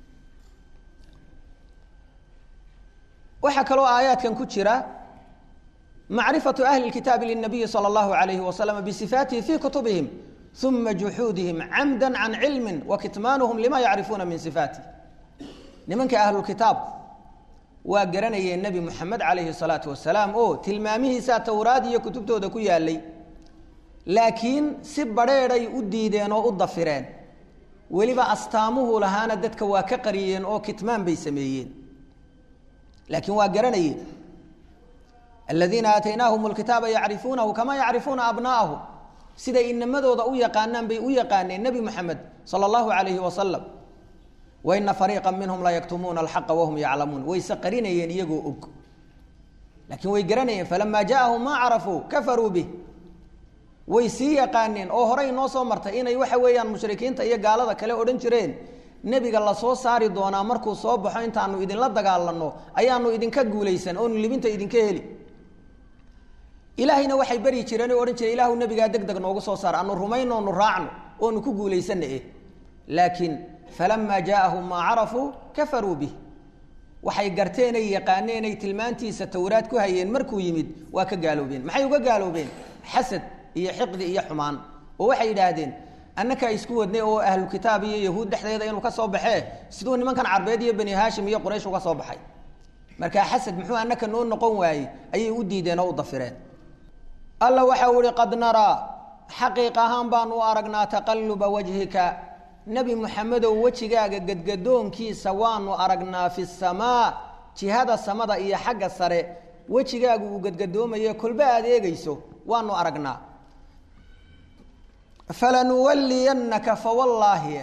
waxaa kaloo aayaadkan ku jira macrifatu ahli kitaabi linabiyi sala allahu alayhi wasalam bisifaatihi fii kutubihim uma juxuudihim camda can cilmi wa kitmaanuhum lima yacrifuuna min sifaatih nimanka ahlulkitaab waa garanayeen nebi moxamed calayhi salaatu wasalaam oo tilmaamihiisaa towraad iyo kutubtooda ku yaalay laakiin si badrheeday u diideen oo u dafireen weliba astaamuhu lahaana dadka waa ka qariyeen oo kitmaan bay sameeyeen laakiin waa garanayeen aladiina aataynaahum lkitaaba yacrifuunahu kama yacrifuuna abnaa'ahum siday inamadooda u yaqaanaan bay u yaqaaneen nebi moxamed sala allahu calayhi wasalam waina fariiqa minhum la yaktumuuna alxaqa wahum yaclamuun wayse qarinayeen iyagoo og laakiin way garanayeen falamaa jaaahum maa carafuu kafaruu bih way sii yaqaaneen oo horey noo soo martay inay waxa weeyaan mushrikiinta iyo gaalada kale odhan jireen nebiga lasoo saari doonaa markuu soo baxo intaanu idinla dagaalano ayaanu idinka guulaysan oonu libinta idinka heli ilaahayna waxay beri jireen oo odhan jireen ilaahu nebigaa deg deg noogu soo saar anu rumayno onu raacno oonu ku guulaysana eh laakiin falamaa jaaahum maa carafuu kafaruu bih waxay garteenay yaqaaneenay tilmaantiisa towraad ku hayeen markuu yimid waa ka gaaloobeen maxay uga gaaloobeen xasad iyo xiqdi iyo xumaan oo waxay yidhaahdeen annakaa isku wadnay oo ahlukitaab iyo yahuud dhexdeeda inuu ka soo baxee siduu nimankan carbeed iyo bani haashim iyo quraysh uga soo baxay markaa xasad muxuu annaka noo noqon waayey ayay u diideen oo u dafireen alla waxa u ihi qad naraa xaqiiq ahaan baanu u aragnaa taqaluba wajhika nebi moxamedow wejigaaga gadgadoonkiisa waanu aragnaa fi samaa jihada samada iyo xagga sare wejigaagu uu gadgadoomaye kolba aada eegayso waanu aragnaa falanuwaliyannaka fawallaahi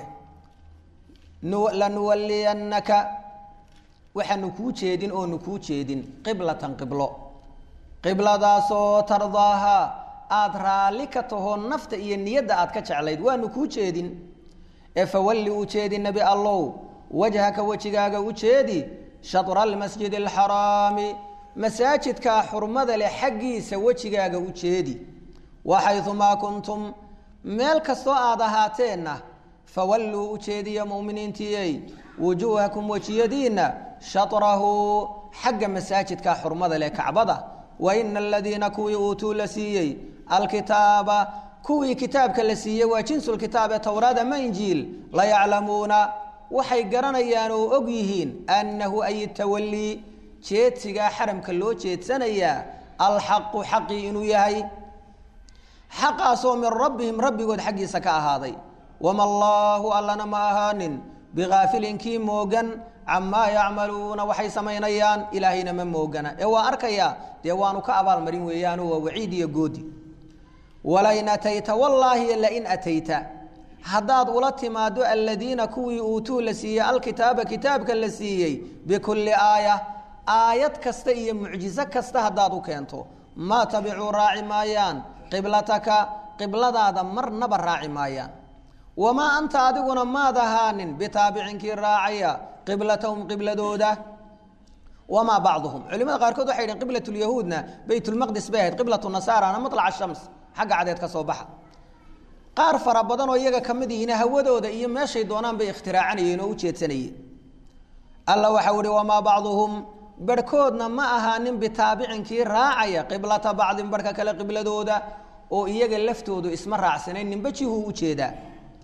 lanuwaliyannaka waxaanu kuu jeedin oonu kuu jeedin qiblatan qiblo qibladaasoo tardaaha aada raalli ka tahoo nafta iyo niyadda aad ka jeclayd waanu kuu jeedin ee fawalli u jeedi nebi allow wajhaka wejigaaga u jeedi shatra almasjid alxaraami masaajidkaa xurmada leh xaggiisa wejigaaga u jeedi waxayumaa kuntum meel kastoo aad ahaateenna fawalluu u jeediya muminiintiyey wujuuhakum wejiyadiinna shatrahu xagga masaajidka xurmada leh kacbada wa ina aladiina kuwii uutuu la siiyey alkitaaba kuwii kitaabka la siiyey waa jinsulkitaab ee towraad ama injiil layaclamuuna waxay garanayaan oo og yihiin annahu ay tawallii jeedsigaa xaramka loo jeedsanayaa alxaqu xaqii inuu yahay xaqaasoo min rabbihim rabbigood xaggiisa ka ahaaday wama allaahu allana ma ahaanin bigaafilin kii moogan camaa yacmaluuna waxay samaynayaan ilaahayna ma moogana ee waa arkayaa dee waanu ka abaalmarin weeyaano waa waciid iyo goodi walain atayta wallaahi lain atayta haddaad ula timaado aladiina kuwii uutuu la siiyey alkitaaba kitaabka la siiyey bikulli aaya aayad kasta iyo mucjizo kasta haddaad u keento maa tabicuu raaci maayaan qiblataka qibladaada marnaba raaci maayaan wamaa anta adiguna maad ahaanin bitaabicinkii raacaya qiblatahum qibladooda wamaa bacduhum culimada qaarkood waxay yidhn qiblat lyahuudna baytulmaqdis bay ahayd qiblat nasaarana maطlac shams xagga cadeed ka soo baxa qaar fara badan oo iyaga ka mid yihiin hawadooda iyo meeshay doonaan bay ikhtiraacanayen oo u jeedsanayeen alla waxau ihi wamaa bacduhum barhkoodna ma ahaanin bitaabicinkii raacaya qiblata bacdin barhka kale qibladooda oo iyaga laftoodu isma raacsanayn ninba jihuu u jeedaa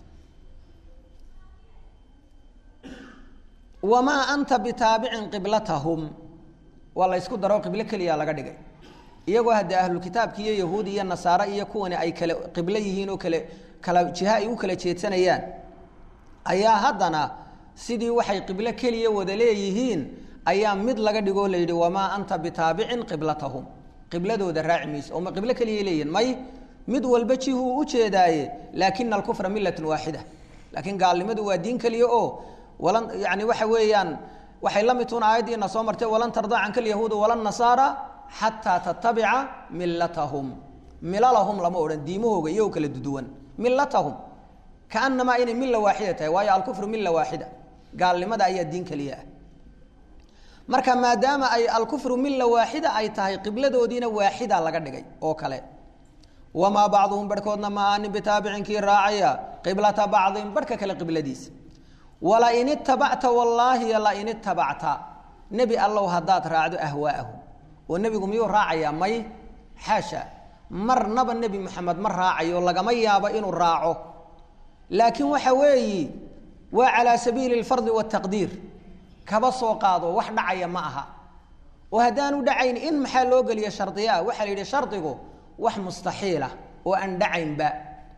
wamaa anta bitaabicin qiblatahum waa la ysku daro qiblo keliya laga dhigay iyagoo hadde ahlulkitaabki iyo yahuudi iyo nasaare iyo kuwani ay kale qiblo yihiin oo kale kala jiha ay u kala jeedsanayaan ayaa haddana sidii waxay qiblo keliya wada leeyihiin ayaa mid laga dhigoo la yidhi wamaa anta bitaabicin qiblatahum qibladooda raaci mayse oo ma qiblo keliya leeyihin may mid walba jihuu u jeedaaye laakina alkufra millatun waaxida laakiin gaalnimadu waa diin keliya oo walan yani waxa weeyaan waxay la mid tuun aayaddiina soo martay walan tardaa canka alyahuuda walan nasaara xataa tatabica millatahum milalahum lama odhan diimahooga iyagoo kala duduwan millatahum kaanamaa inay milla waaxida tahay waayo alkufru milla waaxida gaalnimada ayaa diin keliya ah marka maadaama ay alkufru milla waaxida ay tahay qibladoodiina waaxida laga dhigay oo kale wamaa bacduhum barhkoodna ma aanin bitaabicinkii raacaya qiblata bacdin barhka kale qibladiisa walain itabacta wallaahi lain itabacta nebi allow haddaad raacdo ahwaa'ahum oo nebigu miyuu raacayaa may xaasha marnaba nebi moxamed ma raacayo lagama yaabo inuu raaco laakiin waxa weeyi waa calaa sabiili alfardi waataqdiir kaba soo qaado wax dhacaya ma aha oo haddaanu dhacayn in maxaa loo geliya shardiyaa waxaa la yidhi shardigu wax mustaxiilah oo aan dhacaynba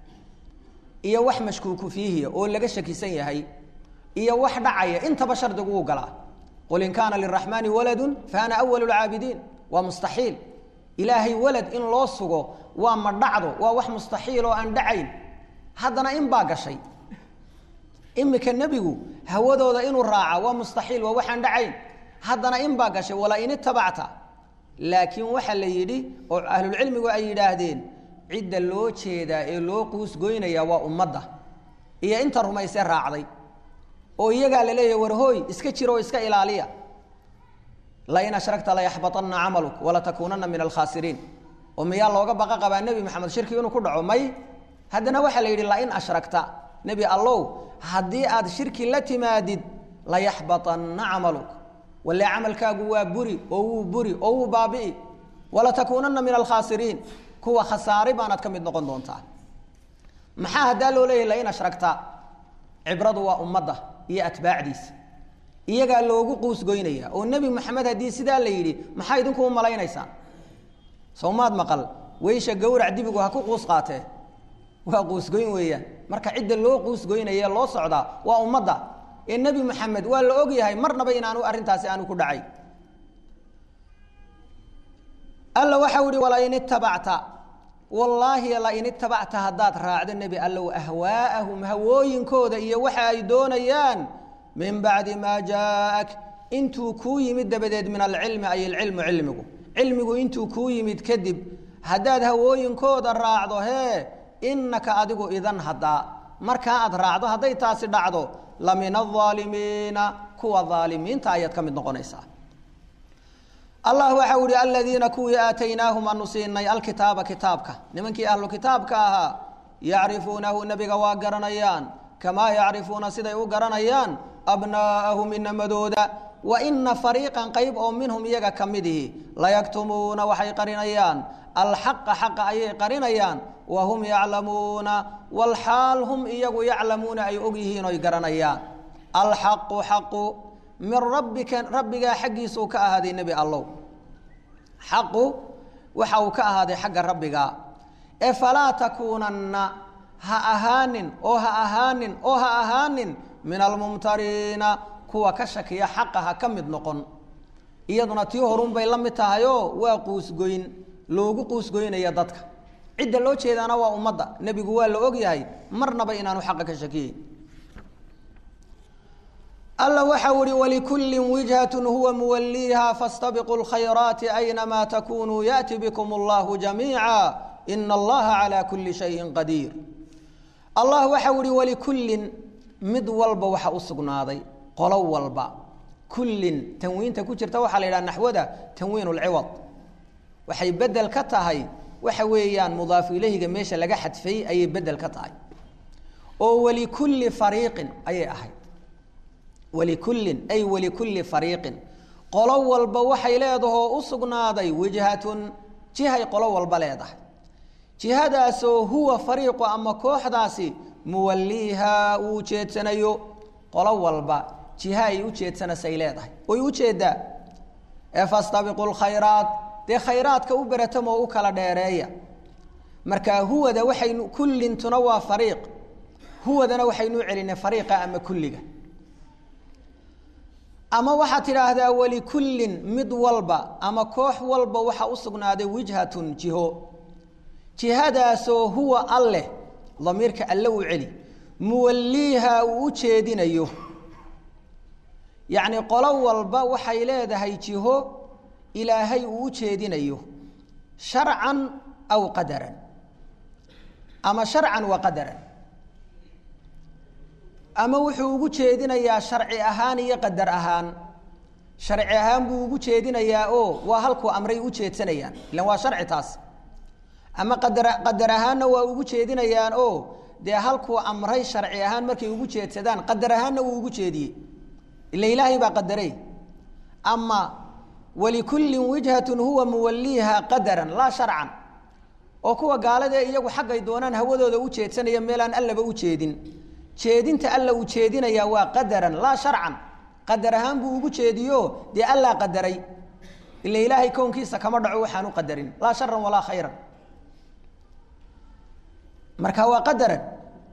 iyo wax mashkuuku fiihiya oo laga shakisan yahay iyo wax dhacaya intaba shardigu uu galaa qul in kaana liraxmaani waladun fa ana awalu lcaabidiin waa mustaxiil ilaahay walad in loo sugo waa ma dhacdo waa wax mustaxiil oo aan dhacayn haddana in baa gashay imika nebigu hawadooda inuu raaca waa mustaxiil waa waxaan dhacayn haddana in baa gashay walain itabacta laakiin waxaa la yidhi oo ahlulcilmigu ay yidhaahdeen cidda loo jeedaa ee loo quusgoynaya waa ummadda iyo inta rumaysee raacday oo iyagaa la leeyahay warhooy iska jiro oo iska ilaaliya lain ashragta layaxbaطana camaluk walatakuunana min alkhaasiriin oo miyaa looga baqa qabaa nebi maxamed shirki inuu ku dhaco may haddana waxaa la yidhi lain ashragta nebi allow haddii aad shirki la timaadid layaxbaطana camaluk walle camalkaagu waa buri oo wuu buri oo wuu baabi'i walatakuunana min alkhaasiriin kuwa khasaare baanaad ka mid noqon doontaa maxaa haddaa loo leeyahy lain ashragta cibradu waa ummadda iyo atbaacdiisa iyagaa loogu quusgoynaya oo nebi maxamed haddii sidaa la yidhi maxaa idinku u malaynaysaan sawmaad maqal weysha gawrac dibigu ha ku quus qaatee waa quusgoyn weeyaan marka cidda loo quusgoynaya loo socdaa waa ummadda ee nebi maxamed waa la og yahay marnaba inaanu arrintaasi aanu ku dhacay alla waxau ihi walain itabacta wallaahi lain itabacta haddaad raacdo nebi allow ahwaa'ahum hawooyinkooda iyo waxa ay doonayaan min bacdi maa jaaak intuu kuu yimid dabadeed min alcilmi ay ilcilmu cilmigu cilmigu intuu kuu yimid kadib haddaad hawooyinkooda raacdo hee inaka adigu idan haddaa markaa aad raacdo hadday taasi dhacdo la min aalimiina kuwa aalimiinta ayaad ka mid noqonaysaa allah waxau ihi aladiina kuwii aataynaahum aanu siinay alkitaaba kitaabka nimankii ahlu kitaabka ahaa yacrifuunahu nebiga waa garanayaan kamaa yacrifuuna siday u garanayaan abnaa'ahum inamadooda wa ina fariiqan qayb oo minhum iyaga ka midihi layaktumuuna waxay qarinayaan alxaqa xaqa ayay qarinayaan wa hum yaclamuuna walxaal hum iyagu yaclamuuna ay og yihiin oy garanayaan alxaqu xaqu min rabbika rabbigaa xaggiisuu ka ahaaday nebi allow xaqu waxa uu ka ahaaday xagga rabbiga ee falaa takuunanna ha ahaanin oo ha ahaanin oo ha ahaanin min almumtariina kuwa ka shakiya xaqa ha ka mid noqon iyaduna tii horun bay la mid tahayoo waa quusgoyn loogu quusgoynaya dadka cidda loo jeedaana waa ummadda nebigu waa la ogyahay marnaba inaanu xaqa ka shakiyeyn alla waxau ihi walikullin wijhatun huwa muwaliiha faاstabiquu اlkhayraati aynamaa takunuu yaأti bikum اllahu jamiica ina allaha calى kuli shayin qadiir allah waxau ihi walikullin mid walba waxa u sugnaaday qolo walba kullin tanwiinta ku jirta waxaa la yidhaha naxwada tanwiin اlciwad waxay bedel ka tahay waxa weeyaan mudaafu ilayhiga meesha laga xadfay ayay bedel ka tahay oo walikulli fariiqin ayay ahayd walikullin ay walikulli fariiqin qolo walba waxay leedahoo u sugnaaday wijhatun jihay qolo walba leedahay jihadaasoo huwa fariiqu ama kooxdaasi muwaliiha uu ujeedsanayo qolo walba jiha ay u jeedsanaysay leedahay way ujeedaa ee fastabiqu lkhayraat dee khayraadka u beratamoo u kala dheereeya marka huwada waxaynu kullintuna waa fariiq huwadana waxaynu celinay fariiqa ama kulliga ama waxaad tidhaahdaa walikullin mid walba ama koox walba waxaa u sugnaaday wijhatun jiho jihadaasoo huwa alleh damiirka alle u celi muwaliiha uu u jeedinayo yacni qolo walba waxay leedahay jiho ilaahay uu u jeedinayo sharcan aw qadaran ama sharcan wa qadaran ama wuxuu ugu jeedinayaa sharci ahaan iyo qadar ahaan sharci ahaan buu ugu jeedinayaa oo waa halkuu amray u jeedsanayaan ilan waa sharci taas ama qadar qadar ahaanna waa ugu jeedinayaan oo dee halkuu amray sharci ahaan markay ugu jeedsadaan qadar ahaanna wuu ugu jeediyey ila ilaahay baa qadarey ama walikullin wijhatun huwa muwaliiha qadaran laa sharcan oo kuwa gaaladee iyagu xaggay doonaan hawadooda u jeedsanaya meelaan allaba u jeedin jeedinta alla uu jeedinayaa waa qadaran laa sharcan qadar ahaan buu ugu jeediyo dee allaa qadaray ila ilaahay kownkiisa kama dhaco waxaan u qadarin laa sharan walaa khayran marka waa qadaran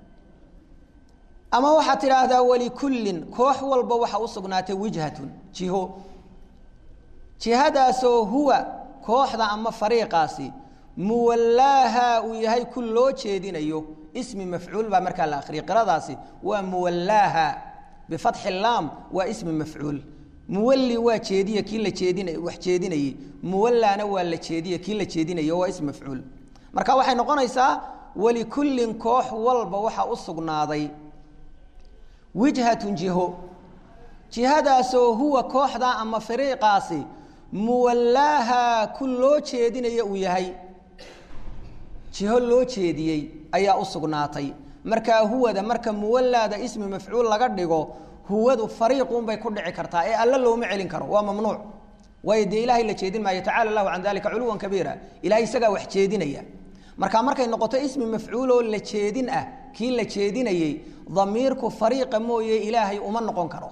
ama waxaad tidhaahdaa walikullin koox walba waxa u sugnaatay wijhatun jiho jihadaasoo huwa kooxda ama fariiqaasi muwallaaha uu yahay ku loo jeedinayo ismi mafcuul baa markaa la akriyay qiradaasi waa muwallaaha bifatxi laam waa ismi mafcuul muwalli waa jeediye kii la jeedina wax jeedinayey muwallaana waa la jeediye kii la jeedinayo waa ismi mafcuul marka waxay noqonaysaa walikullin koox walba waxaa u sugnaaday wijhatun jiho jihadaasoo huwa kooxda ama fariiqaasi muwallaaha ku loo jeedinaya uu yahay jiho loo jeediyey ayaa u sugnaatay markaa huwada marka muwallaada ismi mafcuul laga dhigo huwadu fariiqunbay ku dhici kartaa ee alle looma celin karo waa mamnuuc waayo dee ilaahay la jeedin maayo tacala allahu can dalika culuwan kabiira ilahay isagaa wax jeedinaya marka markay noqoto ismi mafcuul oo la jeedin ah kii la jeedinayey damiirku fariiqa mooye ilaahay uma noqon karo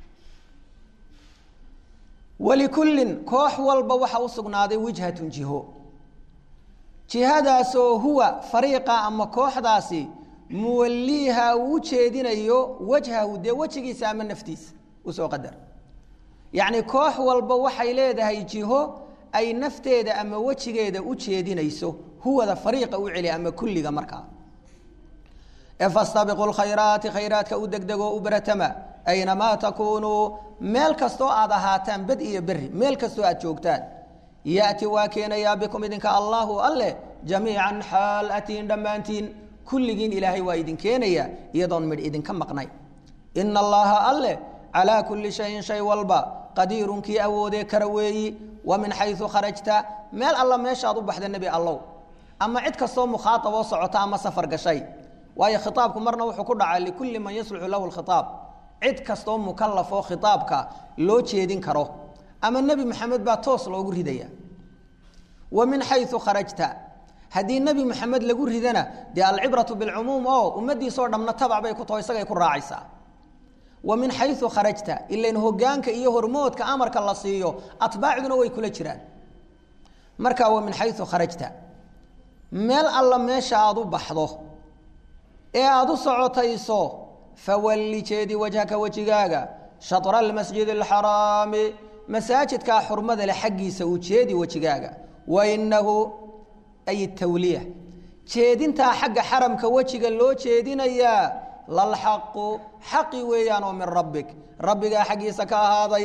walikullin koox walba waxa u sugnaaday wijhatun jiho jihadaasoo huwa fariiqa ama kooxdaasi muwaliiha uu u jeedinayo wajhahu dee wejigiisa ama naftiisa usoo qadar yacni koox walba waxay leedahay jiho ay nafteeda ama wejigeeda u jeedinayso huwada fariiqa u celi ama kulliga markaa ee fastabiqu lkhayraati khayraadka u degdegoo u baratama aynamaa takuunuu meel kastoo aad ahaataan bad iyo beri meel kastoo aad joogtaan yaati waa keenayaa bikum idinka allahu alleh jamiican xaal atiin dhammaantiin kulligiin ilaahay waa idin keenaya iyadoon midh idinka maqnay ina allaha alleh calaa kulli shayin shay walba qadiirun kii awoodee kara weeyi wa min xayu kharajta meel alla meeshaad u baxda nebi allow ama cid kastoo mukhaaab oo socota ama safar gashay waayo khitaabku marna wuxuu ku dhacaa likulli man yasluxu lahu lkhitaab cid kastoo mukalaf oo khitaabka loo jeedin karo ama nebi maxamed baa toos loogu ridaya wa min xayu kharajta haddii nebi maxamed lagu ridana dee alcibratu bilcumuum oo ummadiisoo dhamna tabac bay ku taho isagay ku raacaysaa wa min xayu kharajta ilain hogaanka iyo hormoodka amarka la siiyo atbaacduna way kula jiraan marka wa min xayu kharajta meel alla meesha aada u baxdo ee aada u socotayso fawalli jeedi wajhaka wejigaaga shatra almasjid alxaraami masaajidkaa xurmada leh xaggiisa uu jeedi wejigaaga wa inahu ay tawliya jeedintaa xagga xaramka wejiga loo jeedinayaa lalxaqu xaqi weeyaan oo min rabbik rabbigaa xaggiisa ka ahaaday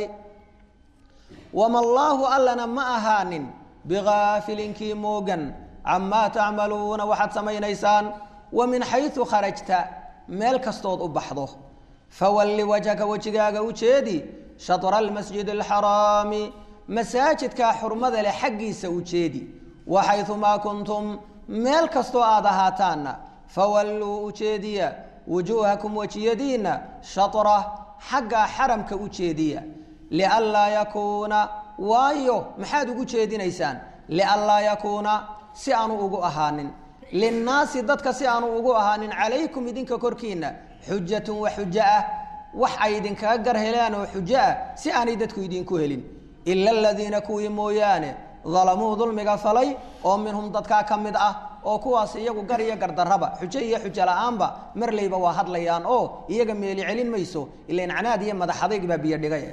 wama allaahu allana ma ahaanin bigaafilinkii moogan camaa tacmaluuna waxaad samaynaysaan wa min xayu kharajta meel kastood u baxdo fawalli wajhaka wejigaaga u jeedi shatra almasjid alxaraami masaajidkaa xurmada leh xaggiisa u jeedi wa xayumaa kuntum meel kastoo aad ahaataanna fawalluu u jeediya wujuuhakum wejiyadiinna shatra xaggaa xaramka u jeediya lianlaa yakuuna waayo maxaad ugu jeedinaysaan lianlaa yakuuna si aanu ugu ahaanin linnaasi dadka si aanu ugu ahaanin calaykum idinka korkiinna xujatun wa xujo ah wax ay idinkaga gar helaan oo xujo ah si aanay dadku idinku helin ila aladiina kuwii mooyaane dalamuu dulmiga falay oo minhum dadkaa ka mid ah oo kuwaas iyagu gar iyo gardarraba xujo iyo xujo la-aanba marlayba waa hadlayaan oo iyaga meeli celin mayso ilan canaad iyo madaxadayg baa biyo dhigay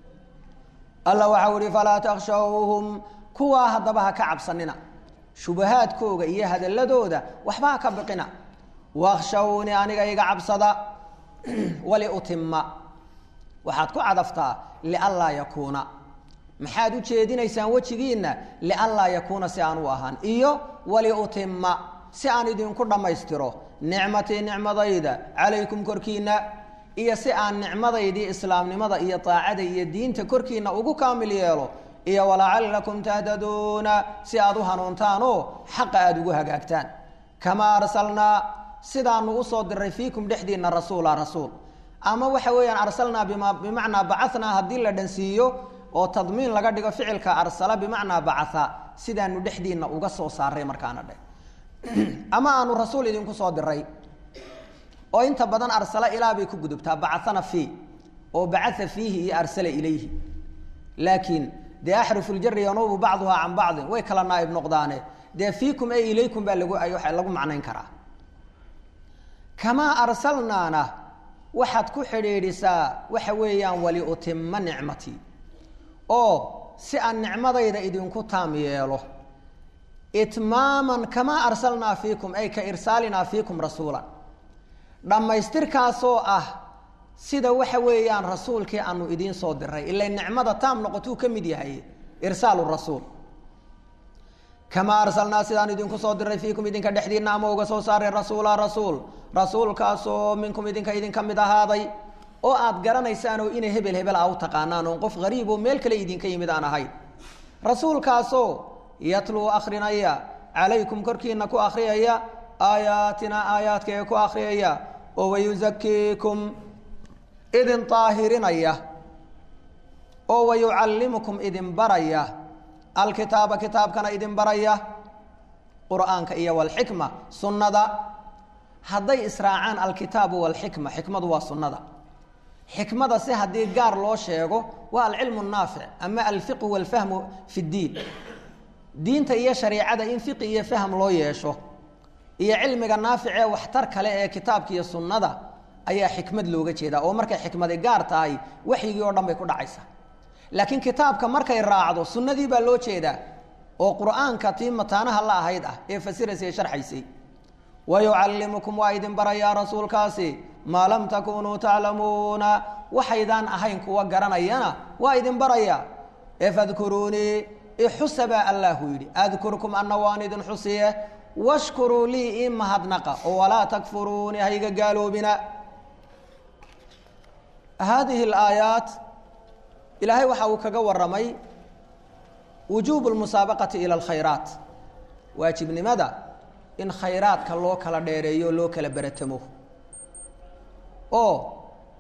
alla waxau ihi falaa takshawhum kuwaa haddaba ha ka cabsanina shubahaadkooga iyo hadaladooda waxba ha ka biqina wakshawnii aniga iga cabsada waliutima waxaad ku cadaftaa lianlaa yakuuna maxaad u jeedinaysaan wejigiinna lianlaa yakuuna si aan u ahaan iyo waliutima si aan idinku dhammaystiro nicmatii nicmadayda calaykum korkiinna iyo si aan nicmadaydii islaamnimada iyo daacada iyo diinta korkiinna ugu kaamil yeelo iyo walacallakum tahdaduuna si aad u hanuuntaan oo xaqa aada ugu hagaagtaan kamaa arsalnaa sidaanu usoo diray fiikum dhexdiinna rasuula rasuul ama waxa weeyaan arsalnaa bima bimacnaa bacanaa haddii la dhansiiyo oo tadmiin laga dhigo ficilka arsala bimacnaa bacaa sidaanu dhexdiinna uga soo saaray markaana dhe ama aanu rasuul idinku soo diray oo inta badan arsala ilaa bay ku gudubtaa bacana fii oo bacaa fiihi iyo arsala ilayhi laakiin dee axrufu ljari yanuubu bacduhaa can bacdin way kala naaib noqdaane dee fiikum e ilaykum baa lagu waa lagu macnayn karaa kamaa arsalnaana waxaad ku xidhiidhisaa waxa weeyaan waliutima nicmatii oo si aan nicmadayda idinku taam yeelo itmaaman kamaa arsalnaa fiikum ay ka irsaalinaa fiikum rasuulan dhammaystirkaasoo ah sida waxa weeyaan rasuulkii aanu idiin soo diray ila nicmada taam noqotuu ka mid yahay irsaalu rasuul kamaa arsalnaa sidaan idinku soo diray fiikum idinka dhexdiinna ama uga soo saaray rasuula rasuul rasuulkaasoo minkum idinka idinka mid ahaaday oo aad garanaysaan oo inay hebel hebel a u taqaanaan oon qof hariib oo meel kale idinka yimid aan ahayn rasuulkaasoo yatluu akrinaya calaykum korkiina ku akriyaya aayaatina aayaadkaee ku akriyaya oo wayuzakiikum idin daahirinaya oo wayucallimukum idin baraya alkitaaba kitaabkana idin baraya qur'aanka iyo walxikma sunnada hadday israacaan alkitaabu walxikma xikmadu waa sunnada xikmada si haddii gaar loo sheego waa alcilmu naafic ama alfiqhu walfahmu fi ddiin diinta iyo shariicada in fiqi iyo fahm loo yeesho iyo cilmiga naafic ee waxtar kale ee kitaabka iyo sunnada ayaa xikmad looga jeedaa oo markay xikmadi gaar tahay waxyigii oo dhan bay ku dhacaysa laakiin kitaabka markay raacdo sunnadii baa loo jeedaa oo qur'aanka tii mataanaha la ahayd ah ee fasiraysay sharxaysay wayucallimukum waa idin barayaa rasuulkaasi maa lam takunuu taclamuuna waxaydaan ahayn kuwa garanayana waa idin baraya ee fadkuruunii ixusa baa allaahu yidhi adkurkum ana waan idin xusiye washkuruu lii ii mahadnaqa oo walaa takfuruunii hayga gaaloobina haadihi alaayaat ilaahay waxa uu kaga waramay wujuubu lmusaabaqati ila alkhayraat waajibnimada in khayraadka loo kala dheereeyo loo kala beratamo oo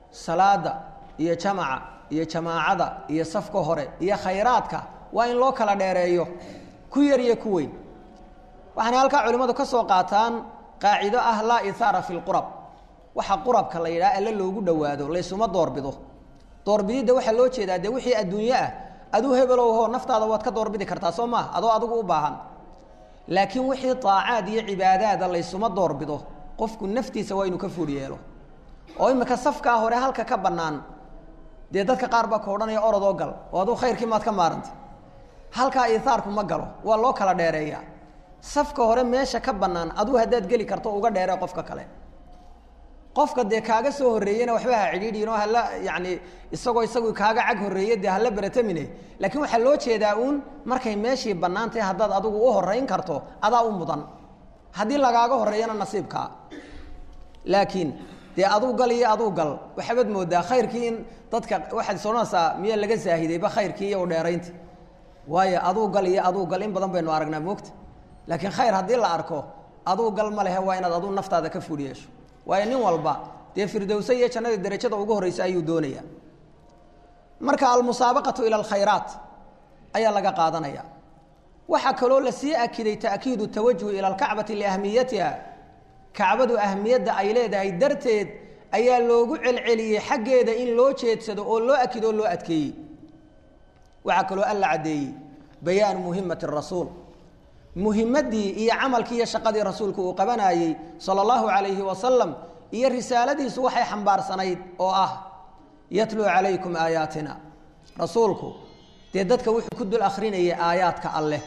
salaada iyo jamaca iyo jamaacada iyo safka hore iyo khayraadka waa in loo kala dheereeyo ku yar iyo ku weyn waxaana halkaa culimmadu ka soo qaataan qaacido ah laa ithaara fi lqurab waxa qurabka la yidhaha alle loogu dhowaado laysuma doorbido doorbididda waxaa loo jeedaa dee wixii adduunye ah aduu hebelowho naftaada waad ka doorbidi kartaa soo maha adoo adigu u baahan laakiin wixii daacaad iyo cibaadaada laysuma doorbido qofku naftiisa waa inuu ka fuur yeelo oo imika safkaa hore halka ka bannaan dee dadka qaar baa ka odhanaya orodoo gal oo aduu khayrkii maad ka maarantay halkaa ihaarku ma galo waa loo kala dheereeyaa safka hore meesha ka bannaan aduu haddaad geli karto uga dheeree qofka kale qofka dee kaaga soo horreeyena waxba ha cidhiidhiin oo hala yacni isagoo isagu kaaga cag horreeye dee hala beratamine laakiin waxaa loo jeedaa uun markay meeshii bannaan tahay haddaad adigu u horrayn karto adaa u mudan haddii lagaaga horreeyana nasiibkaa laakiin dee aduu gal iyo aduu gal waxaabad moodaa khayrkii in dadka waxaad soonaysaa miyaa laga saahidayba khayrkii iyo u dheeraynta waayo aduu gal iyo aduu gal in badan baynu aragnaa moogta laakiin khayr haddii la arko aduu gal ma lehe waa inaad aduu naftaada ka fuul yeesho waayo nin walba dee firdowse iyo jannada derajada ugu horreysa ayuu doonaya marka almusaabaqatu ila alkhayraat ayaa laga qaadanaya waxaa kaloo lasii akiday ta'kiidu tawajuh ila alkacbati liahmiyatiha kacbadu ahmiyadda ay leedahay darteed ayaa loogu celceliyey xaggeeda in loo jeedsado oo loo akido oo loo adkeeyey waxaa kaloo alla caddeeyey bayaanu muhimati rasuul muhimaddii iyo camalkii iyo shaqadii rasuulku uu qabanayey sala allahu calayhi wasalam iyo risaaladiisu waxay xambaarsanayd oo ah yatluu calaykum aayaatina rasuulku dee dadka wuxuu ku dul akhrinayay aayaadka alleh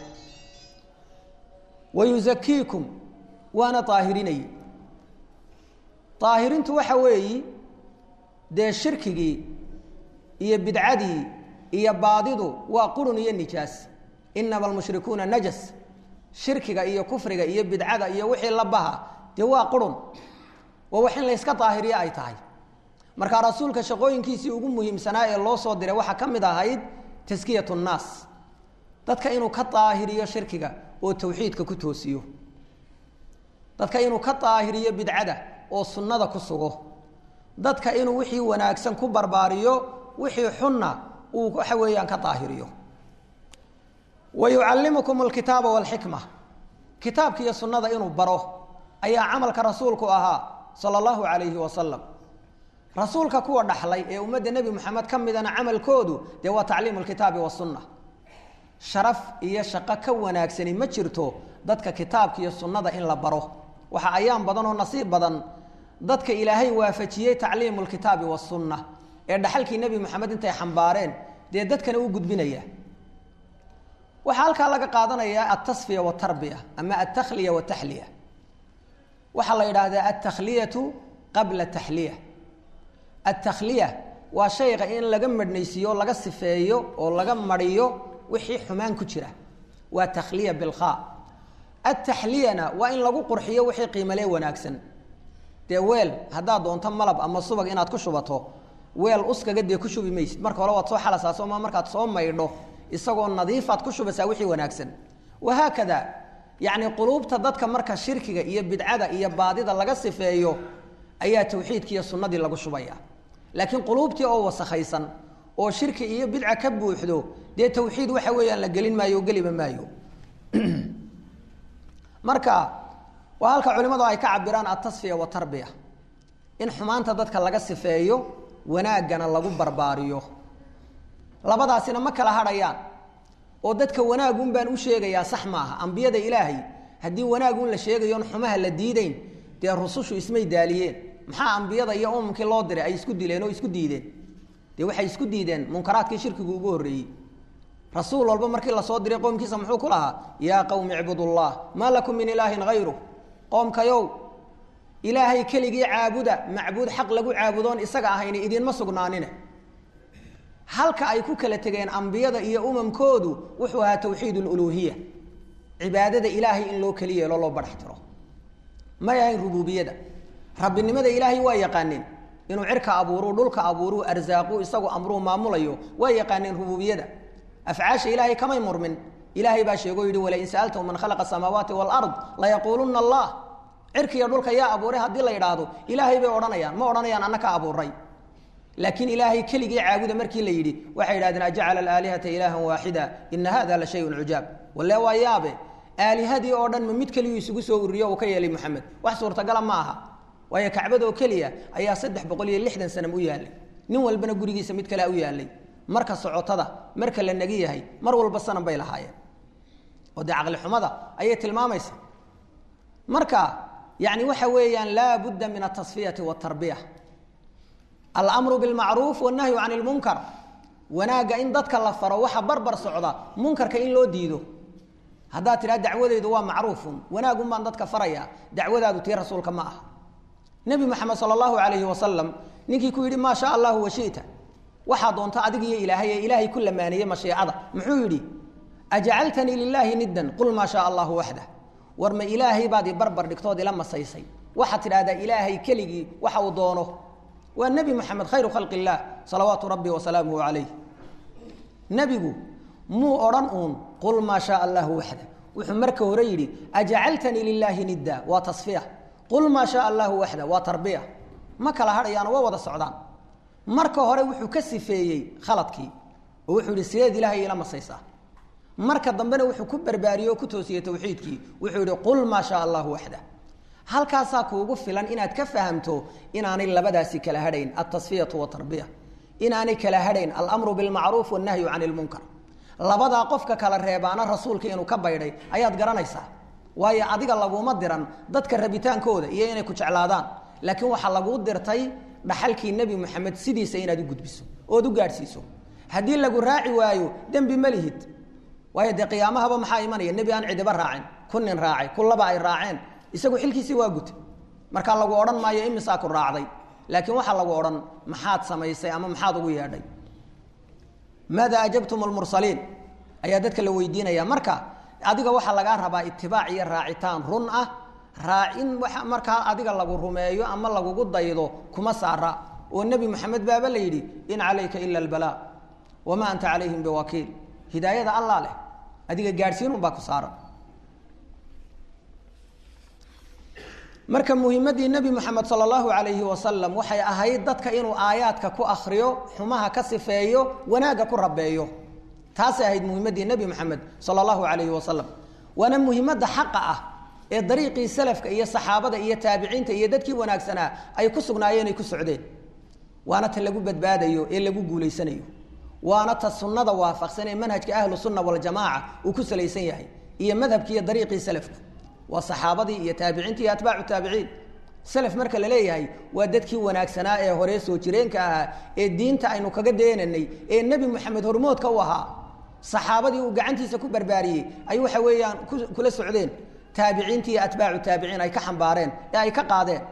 wa yusakiikum waana daahirinayey daahirintu waxa weeyi dee shirkigii iyo bidcadii iyo baadidu waa qurun iyo nijaas inama almushrikuuna najas shirkiga iyo kufriga iyo bidcada iyo wixii la baha dee waa qurun waa wax in layska daahiriyo ay tahay marka rasuulka shaqooyinkiisii ugu muhiimsanaa ee loo soo diray waxaa ka mid ahayd taskiyat nnaas dadka inuu ka daahiriyo shirkiga oo tawxiidka ku toosiyo dadka inuu ka daahiriyo bidcada oo sunnada ku sugo dadka inuu wixii wanaagsan ku barbaariyo wixii xunna uu waxa weeyaan ka daahiriyo wayucallimukum alkitaaba walxikma kitaabka iyo sunnada inuu baro ayaa camalka rasuulku ahaa sala allahu calayhi wasalam rasuulka kuwa dhaxlay ee ummadda nebi moxamed ka midana camalkoodu dee waa tacliimu lkitaabi wasunna sharaf iyo shaqo ka wanaagsani ma jirto dadka kitaabka iyo sunnada in la baro waxa ayaan badan oo nasiib badan dadka ilaahay waafajiyey tacliimu lkitaabi wasunna ee dhaxalkii nebi moxamed intay xambaareen dee dadkana u gudbinaya waxaa halkaa laga qaadanayaa altasfiya watarbiya ama altakhliya wataxliya waxaa la yidhaahdaa altakhliyatu qabla taxliya altakhliya waa shayga in laga madhnaysiiyo laga sifeeyo oo laga mariyo wixii xumaan ku jira waa takhliya bilkhaa altaxliyana waa in lagu qurxiyo wixii qiimalee wanaagsan dee weel haddaad doonto malab ama subag inaad ku shubato weel uskaga dee ku shubi maysid marka hore waad soo xalasaa sooma markaad soo maydho isagoo nadiifaad ku shubaysaa wixii wanaagsan wahaakada yacni quluubta dadka marka shirkiga iyo bidcada iyo baadida laga sifeeyo ayaa tawxiidki iyo sunnadii lagu shubaya laakiin quluubtii oo wasakhaysan oo shirki iyo bidca ka buuxdo dee tawxiid waxa weeyaan la gelin maayo o geliba maayo marka waa halka culimadu ay ka cabiraan altasfiya watarbiya in xumaanta dadka laga sifeeyo wanaaggana lagu barbaariyo labadaasina ma kala hadhayaan oo dadka wanaagun baan u sheegayaa sax maaha ambiyada ilaahay haddii wanaagun la sheegayoon xumaha la diideyn dee rusushu ismay daaliyeen maxaa ambiyada iyo umamkii loo diray ay isku dileen oo isku diideen dee waxay isku diideen munkaraadkii shirkigu ugu horreeyey rasuul walba markii lasoo diray qoomkiisa muxuu ku lahaa yaa qowmi icbudullah maa lakum min ilaahin hayru qoomkayow ilaahay keligii caabuda macbuud xaq lagu caabudoon isaga ahayni idinma sugnaanine halka ay ku kala tegeen ambiyada iyo umamkoodu wuxuu ahaa tawxiid luluuhiya cibaadada ilaahay in loo keli yeelo loo badhax tiro may ahayn rububiyada rabbinimada ilaahay waa yaqaaneen inuu cirka abuuruu dhulka abuuruu arsaaquu isagu amruu maamulayo waa yaqaaneen rububiyada afcaasha ilaahay kamay murmin ilaahay baa sheego yidhi walain sa'altahum man khalaqa asamaawaati waalard layaquuluna allah cirkiiyo dhulka yaa abuuray haddii la yidhaahdo ilaahay bay odhanayaan ma odhanayaan anna ka abuuray laakiin ilaahay keligii caabuda markii la yidhi waxay yidhahdeen ajacala alaalihata ilaahan waaxida ina hada la shayun cujaab walle waa yaabe aalihadii oo dhan ma mid keliyuu isugu soo ururiyo uu ka yeelay moxamed wax suurtagala ma aha waayo kacbadoo keliya ayaa saddex boqol iyo lixdan sanam u yaallay nin walbana gurigiisa mid kalea u yaallay marka socotada marka la nagi yahay mar walba sanam bay lahaayeen oo dee caqli xumada ayay tilmaamaysa marka yani waxa weeyaan laa budda min atasfiyati watarbiya almru bilmacruuf wannahyu can lmunkar wanaagga in dadka la faro waxa barbar socda munkarka in loo diido haddaad tidhaha dacwadeydu waa macruufun wanaagun baan dadka faraya dacwadaadu tii rasuulka ma aha nebi moxamed sala allahu alayhi wasalam ninkii ku yidhi maa sha allahu washita waxaa doonta adig iyo ilaahay ee ilaahay ku lamaaniyey mashiicada muxuu yidhi ajacaltanii lilaahi niddan qul maa shaa allahu waxdah war ma ilaahay baad i barbar dhigtood ila masaysay waxaad tidhahdaa ilaahay keligii waxa uu doono waa nebi moxamed khayru khalqi illaah salawaatu rabbi wasalaamuhu calayh nebigu muu odhan uun qul maa shaa allahu waxda wuxuu marka hore yidhi ajacaltanii lilaahi nidda waa tasfiya qul maa shaa allahu waxda waa tarbiya ma kala hadhayaano waa wada socdaan marka hore wuxuu ka sifeeyey khaladkii oo wuxuu yihi sideed ilaahay ila masaysaa marka dambena wuxuu ku barbaariyey oo ku toosiyey tawxiidkii wuxuu yihi qul maa shaa allahu waxda halkaasaa kuugu filan inaad ka fahamto inaanay labadaasi kala hadhayn altasfiyatu watarbiya inaanay kala hadhayn alamru bilmacruuf wannahyu can lmunkar labadaa qofka kala reebaana rasuulka inuu ka baydhay ayaad garanaysaa waayo adiga laguma diran dadka rabitaankooda iyo inay ku jeclaadaan laakiin waxaa laguu dirtay dhaxalkii nebi moxamed sidiisa inaad u gudbiso ood u gaadhsiiso haddii lagu raaci waayo dembi ma lihid waayo dee qiyaamahaba maxaa imanaya nebi aan cidiba raacin ku nin raacay ku laba ay raaceen isagu xilkiisii waa gutay markaa lagu odhan maayo imisaa ku raacday laakiin waxaa lagu odhan maxaad samaysay ama maxaad ugu yeedhay maada ajabtum lmursaliin ayaa dadka la weydiinaya marka adiga waxaa lagaa rabaa itibaac iyo raacitaan run ah raacin waa markaa adiga lagu rumeeyo ama lagugu daydo kuma saara oo nebi moxamed baaba la yidhi in calayka ila albalaa wamaa anta calayhim biwakiil hidaayada allah leh adiga gaadhsiin unbaa ku saaran marka muhimadii nebi moxamed sala allahu alayhi wasalam waxay ahayd dadka inuu aayaadka ku akriyo xumaha ka sifeeyo wanaagga ku rabeeyo taasay ahayd muhimadii nebi moxamed sala allahu alayhi wasalam waana muhimadda xaqa ah ee dariiqii salafka iyo saxaabada iyo taabiciinta iyo dadkii wanaagsanaa ay ku sugnaayeen ay ku socdeen waana ta lagu badbaadayo ee lagu guulaysanayo waana ta sunnada waafaqsan ee manhajka ahlu sunna waljamaaca uu ku salaysan yahay iyo madhabkii iyo dariiqii salafku waa saxaabadii iyo taabiciintii iyo atbaacu taabiciin salaf marka la leeyahay waa dadkii wanaagsanaa ee hore soo jireenka ahaa ee diinta aynu kaga deenanay ee nebi moxamed hormoodka u ahaa saxaabadii uu gacantiisa ku barbaariyey ay waxa weeyaan kula socdeen taabiciintii iyo atbaacu taabiciin ay ka xambaareen ee ay ka qaadeen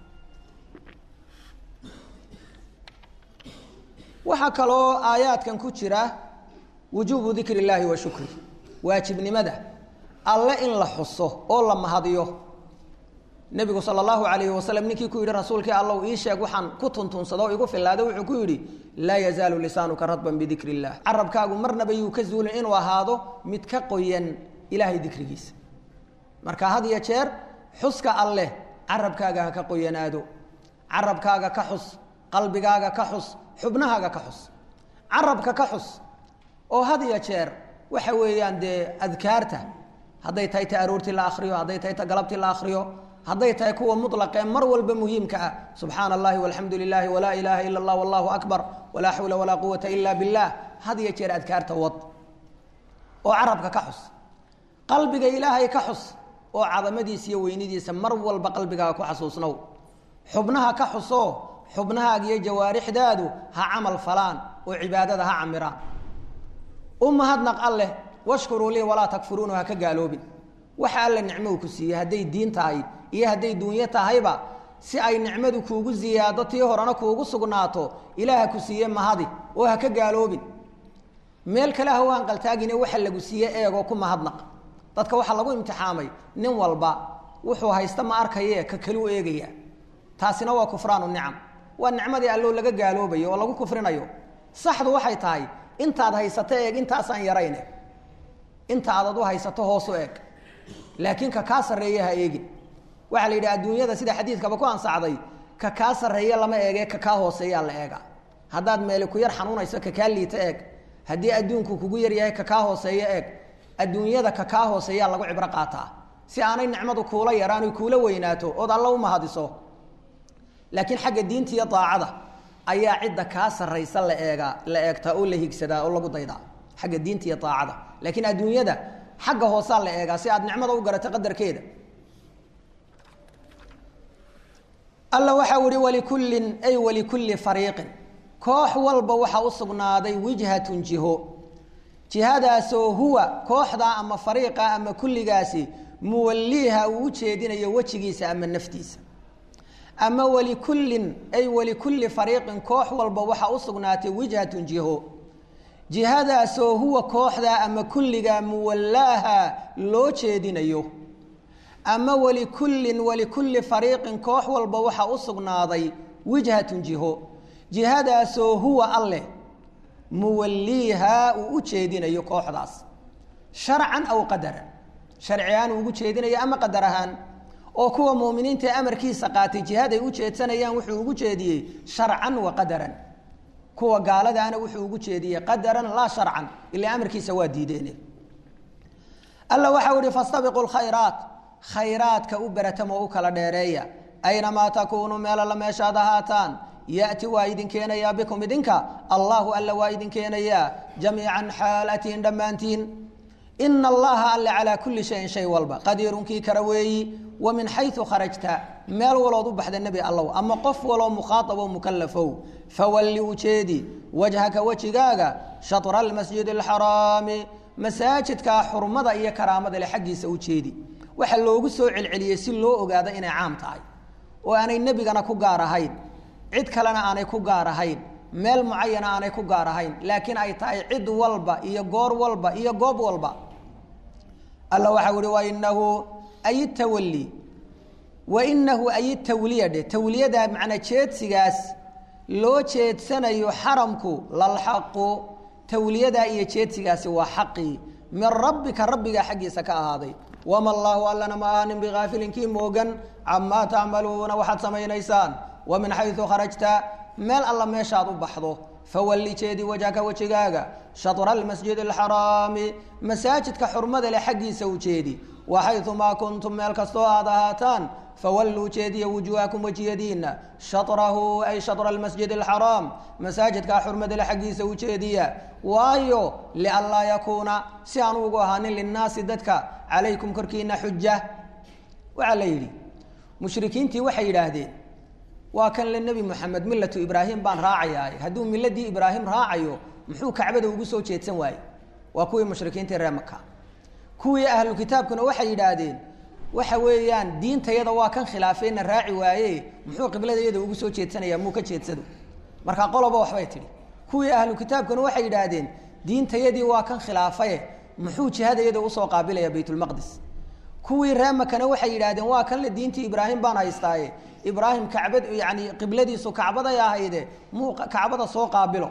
waxaa kaloo aayaadkan ku jira wujuubu dikri illaahi wa shukri waajibnimada alle in la xuso oo la mahadiyo nebigu sala allahu alayhi wasalam ninkii ku yidhi rasuulkii allow ii sheeg waxaan ku tuntunsado o igu fillaada wuxuu ku yidhi laa yazaalu lisaanuka radban bidikri illah carabkaagu marnaba yuu ka zuulin inuu ahaado mid ka qoyan ilaahay dikrigiisa marka had iyo jeer xuska alleh carabkaaga ha ka qoyanaado carabkaaga ka xus qalbigaaga ka xus xubnahaaga ka xus carabka ka xus oo had iyo jeer waxa weeyaan dee adkaarta hadday tahay ta aroortii la akriyo hadday tahay ta galabtii la akriyo hadday tahay kuwa mulaqee mar walba muhiimka ah subxaana allahi walxamdu lilahi walaa ilaaha ila allah wallahu akbar walaa xawla walaa quwata ila billah had iyo jeer adkaarta wad oo carabka ka xus qalbiga ilaahay ka xus oo cadamadiisa iyo weynidiisa mar walba qalbigaaga ku xasuusnow xubnaha ka xusoo xubnahaaga iyo jawaarixdaadu ha camal falaan oo cibaadada ha camiraan u mahadnaq alleh washkuruu lii walaa takfuruunu ha ka gaaloobin waxa alle nicmou ku siiyey hadday diin tahay iyo hadday duunyo tahayba si ay nicmadu kuugu ziyaado tii horena kuugu sugnaato ilaaha ku siiye mahadi oo ha ka gaaloobin meel kale ha u hanqaltaagine waxa lagu siiye eegoo ku mahadnaq dadka waxaa lagu imtixaamay nin walba wuxuu haysta ma arkaye ka kaliu eegaya taasina waa kufraanu nicam waa nicmadii allo laga gaaloobayo oo lagu kufrinayo saxdu waxay tahay intaad haysato eeg intaasaan yarayne inta aadad u haysato hoosu eeg laakiin ka kaa sarreeya ha eegin waxaa la yidhi adduunyada sida xadiidkaba ku ansaxday ka kaa sarreeya lama eege ka kaa hooseeyaa la eega haddaad meeli ku yar xanuunayso kakaa liita eeg haddii adduunku kugu yaryahay kakaa hooseeyo eeg adduunyada kakaa hooseeyaa lagu cibro qaataa si aanay nicmadu kuula yaraan kuula weynaato ood alla u mahadiso laakiin xagga diinta iyo daacada ayaa cidda kaa sarraysa la eegaa la eegtaa oo la higsadaa oo lagu daydaa xagga diinta iyo daacada laakiin adduunyada xagga hoosaa la eegaa si aad nicmada u garato qadarkeeda alla waxau ihi walikullin ay walikulli fariiqin koox walba waxaa u sugnaaday wijhatun jiho jihadaasoo huwa kooxdaa ama fariiqa ama kulligaasi muwalliiha uu u jeedinayo wejigiisa ama naftiisa ama walikullin ay walikulli fariiqin koox walba waxaa u sugnaatay wijhatun jiho jihadaasoo huwa kooxdaa ama kulligaa muwallaaha loo jeedinayo ama walikullin walikulli fariiqin koox walba waxaa u sugnaaday wijhatun jiho jihadaasoo huwa alleh muwalliihaa uu u jeedinayo kooxdaas sharcan aw qadaran sharci ahaan uu ugu jeedinayo ama qadar ahaan oo kuwa muuminiinta ee amarkiisa qaatay jihaday u jeedsanayaan wuxuu ugu jeediyey sharcan wa qadaran kuwa gaaladaana wuxuu ugu jeediyey qadaran laa sharcan ilaa amarkiisa waa diideen alla waxau ihi fastabiqu lkhayraat khayraadka u beratamo u kala dheereeya aynamaa takuunuu meelalla meeshaad ahaataan yati waa idin keenayaa bikum idinka allahu alla waa idin keenayaa jamiican xaal atiin dhammaantiin ina allaha alle calaa kulli shayin shay walba qadiirunkii kara weeyi wa min xayu kharajta meel walood u baxda nebi allow ama qof waloo mukhaaabo mukalafow fawalli ujeedi wajhaka wejigaaga shatra almasjid alxaraami masaajidkaa xurmada iyo karaamada le xaggiisa ujeedi waxa loogu soo celceliyey si loo ogaado inay caam tahay oo aanay nebigana ku gaar ahayn cid kalena aanay ku gaar ahayn meel mucayana aanay ku gaar ahayn laakiin ay tahay cid walba iyo goor walba iyo goob walba alla waxau ihi wainahu ay tawali wainahu ay tawliya dheh tawliyada macnaa jeedsigaas loo jeedsanayo xaramku lalxaqu tawliyadaa iyo jeedsigaasi waa xaqii min rabbika rabbigaa xaggiisa ka ahaaday wama allaahu allana ma aanin biaafilin kii moogan camaa tacmaluuna waxaad samaynaysaan wa min xayu kharajta meel alla meeshaad u baxdo fawalli jeedi wajhaka wejigaaga shatra almasjid alxaraami masaajidka xurmada leh xaggiisa u jeedi wa xayumaa kuntum meel kastoo aad ahaataan fawalluu jeediya wujuuhakum wejiyadiina shatrahu ay shatra almasjid alxaraam masaajidkaa xurmada leh xaggiisa u jeediya waayo lianlaa yakuuna si aan ugu ahaanin linnaasi dadka calaykum korkiina xuja waxaa la yidhi mushrikiintii waxay yidhaahdeen waa kan le nebi moxamed millatu ibraahim baan raacayaa hadduu miladii ibraahim raacayo muxuu kacbada ugu soo jeedsan waaye waa kuwii mushrikiintii reer maka kuwii ahlu kitaabkuna waxay yidhaahdeen waxa weeyaan diintayada waa kan khilaafeyna raaci waaye muxuu qibladayada ugu soo jeedsanaya muu ka jeedsado marka qoloba waxbay tidhi kuwii ahlu kitaabkuna waxay yidhaahdeen diintayadii waa kan khilaafaye muxuu jihadayada usoo qaabilaya baytulmaqdis kuwii ree makana waxay yidhahdeen waa kan le diintii ibraahim baan haystaaye ibraahim kacbad yani qibladiisu kacbaday ahayde muu kacbada soo qaabilo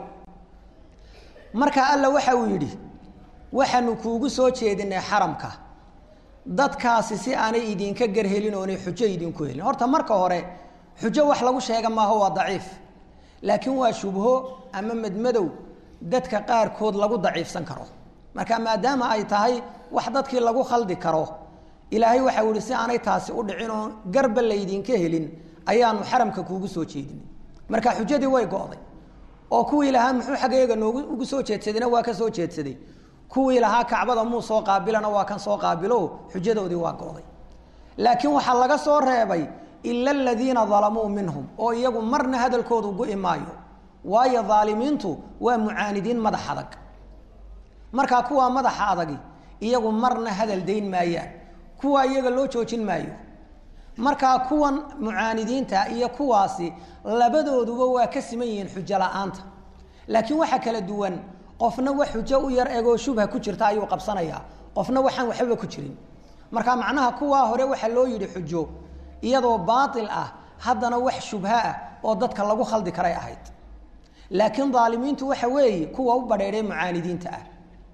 marka alla waxa uu yidhi waxaanu kuugu soo jeedinay xaramka dadkaasi si aanay idinka garhelin oonay xujo idinku helin horta marka hore xujo wax lagu sheega maaho waa daciif laakiin waa shubho ama madmadow dadka qaarkood lagu daciifsan karo marka maadaama ay tahay wax dadkii lagu khaldi karo ilaahay waxau yihi si aanay taasi u dhicin oo garba laydinka helin ayaanu xaramka kuugu soo jeedinay marka xujadii way go'day oo kuwii lahaa muxuu xaggeega noogu ugu soo jeedsadayna waa ka soo jeedsaday kuwii lahaa kacbada muu soo qaabilana waa kan soo qaabilo xujadoodii waa go'day laakiin waxaa laga soo reebay ila aladiina dalamuu minhum oo iyagu marna hadalkoodu gu'i maayo waayo daalimiintu waa mucaanidiin madax adag markaa kuwaa madaxa adagi iyagu marna hadal dayn maayaan kuwaa iyaga loo joojin maayo markaa kuwan mucaanidiinta iyo kuwaasi labadooduba waa ka siman yihiin xujo la-aanta laakiin waxaa kala duwan qofna wax xujo u yar egoo shubha ku jirta ayuu qabsanayaa qofna waxaan waxbaba ku jirin marka macnaha kuwaa hore waxaa loo yidhi xujo iyadoo baatil ah haddana wax shubha ah oo dadka lagu khaldi karay ahayd laakiin daalimiintu waxa weeye kuwa u badheedhay mucaanidiinta ah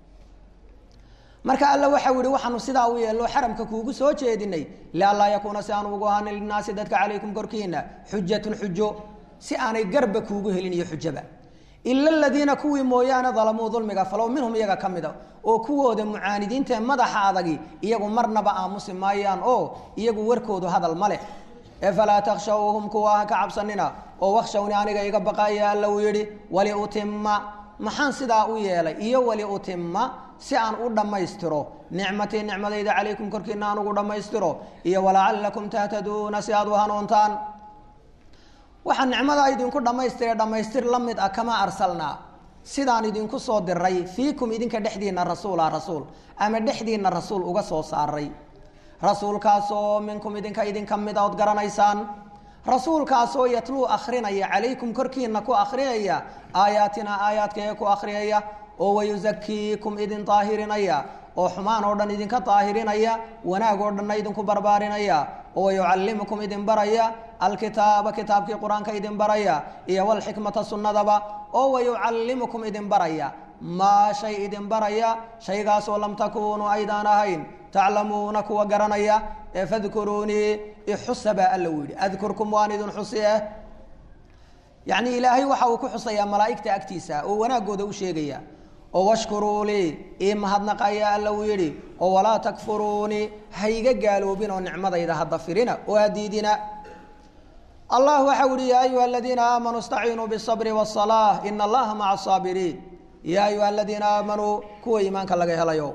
marka alla waxau yihi waxaanu sidaa u yeello xaramka kuugu soo jeedinay lianlaa yakuuna si aanu ugu ahaanin linaasi dadka calaykum korkiina xujatun xujo si aanay garba kuugu helin iyo xujaba ila aladiina kuwii mooyaane dalamuu dulmiga falow minhum iyaga ka mida oo kuwooda mucaanidiinta ee madaxa adagi iyagu marnaba aamusi maayaan oo iyagu warkoodu hadal ma leh ee falaa takshawhum kuwa ha ka cabsanina oo wakshawni aniga iga baqaya alla uu yidhi waliutima maxaan sidaa u yeelay iyo waliutima si aan u dhammaystiro nicmatii nicmadayda calaykum korkiina aan ugu dhammaystiro iyo walacalakum tahtaduuna si aad u hanuuntaan waxaa nicmadaa idinku dhammaystire dhammaystir la mid ah kama arsalnaa sidaan idinku soo diray fiikum idinka dhexdiina rasuula rasuul ama dhexdiina rasuul uga soo saaray rasuulkaasoo minkum idinka idinka mid a ood garanaysaan rasuulkaasoo yatluu akrinaya calaykum korkiina ku akhriyaya aayaatina aayaadkaee ku akhriyaya oo wayusakiikum idin daahirinaya oo xumaan oo dhan idinka daahirinaya wanaag oo dhanna idinku barbaarinaya oo wayucallimukum idin baraya alkitaaba kitaabkii qur-aanka idin baraya iyo walxikmata sunnadaba oo wayucallimukum idin baraya maa shay idin baraya shaygaasoo lam takuunuu aydaan ahayn taclamuuna kuwa garanaya ee fadkuruunii ixusa baa alla u yidhi adkurkum waan idin xusi eh yacni ilaahay waxa uu ku xusayaa malaa'igta agtiisa oo wanaagooda u sheegaya oo washkuruu lii ii mahadnaqaya alla uu yidhi oo walaa takfuruunii hayga gaaloobin oo nicmadayda hadda firina oo hadiidina allah waxa u yihi ya ayuha aladiina aamanuu istaciinuu bالصabri wالصalaaة ina allaha maca الصaabiriin ya ayuha aladiina aamanuu kuwa iimaanka laga helayo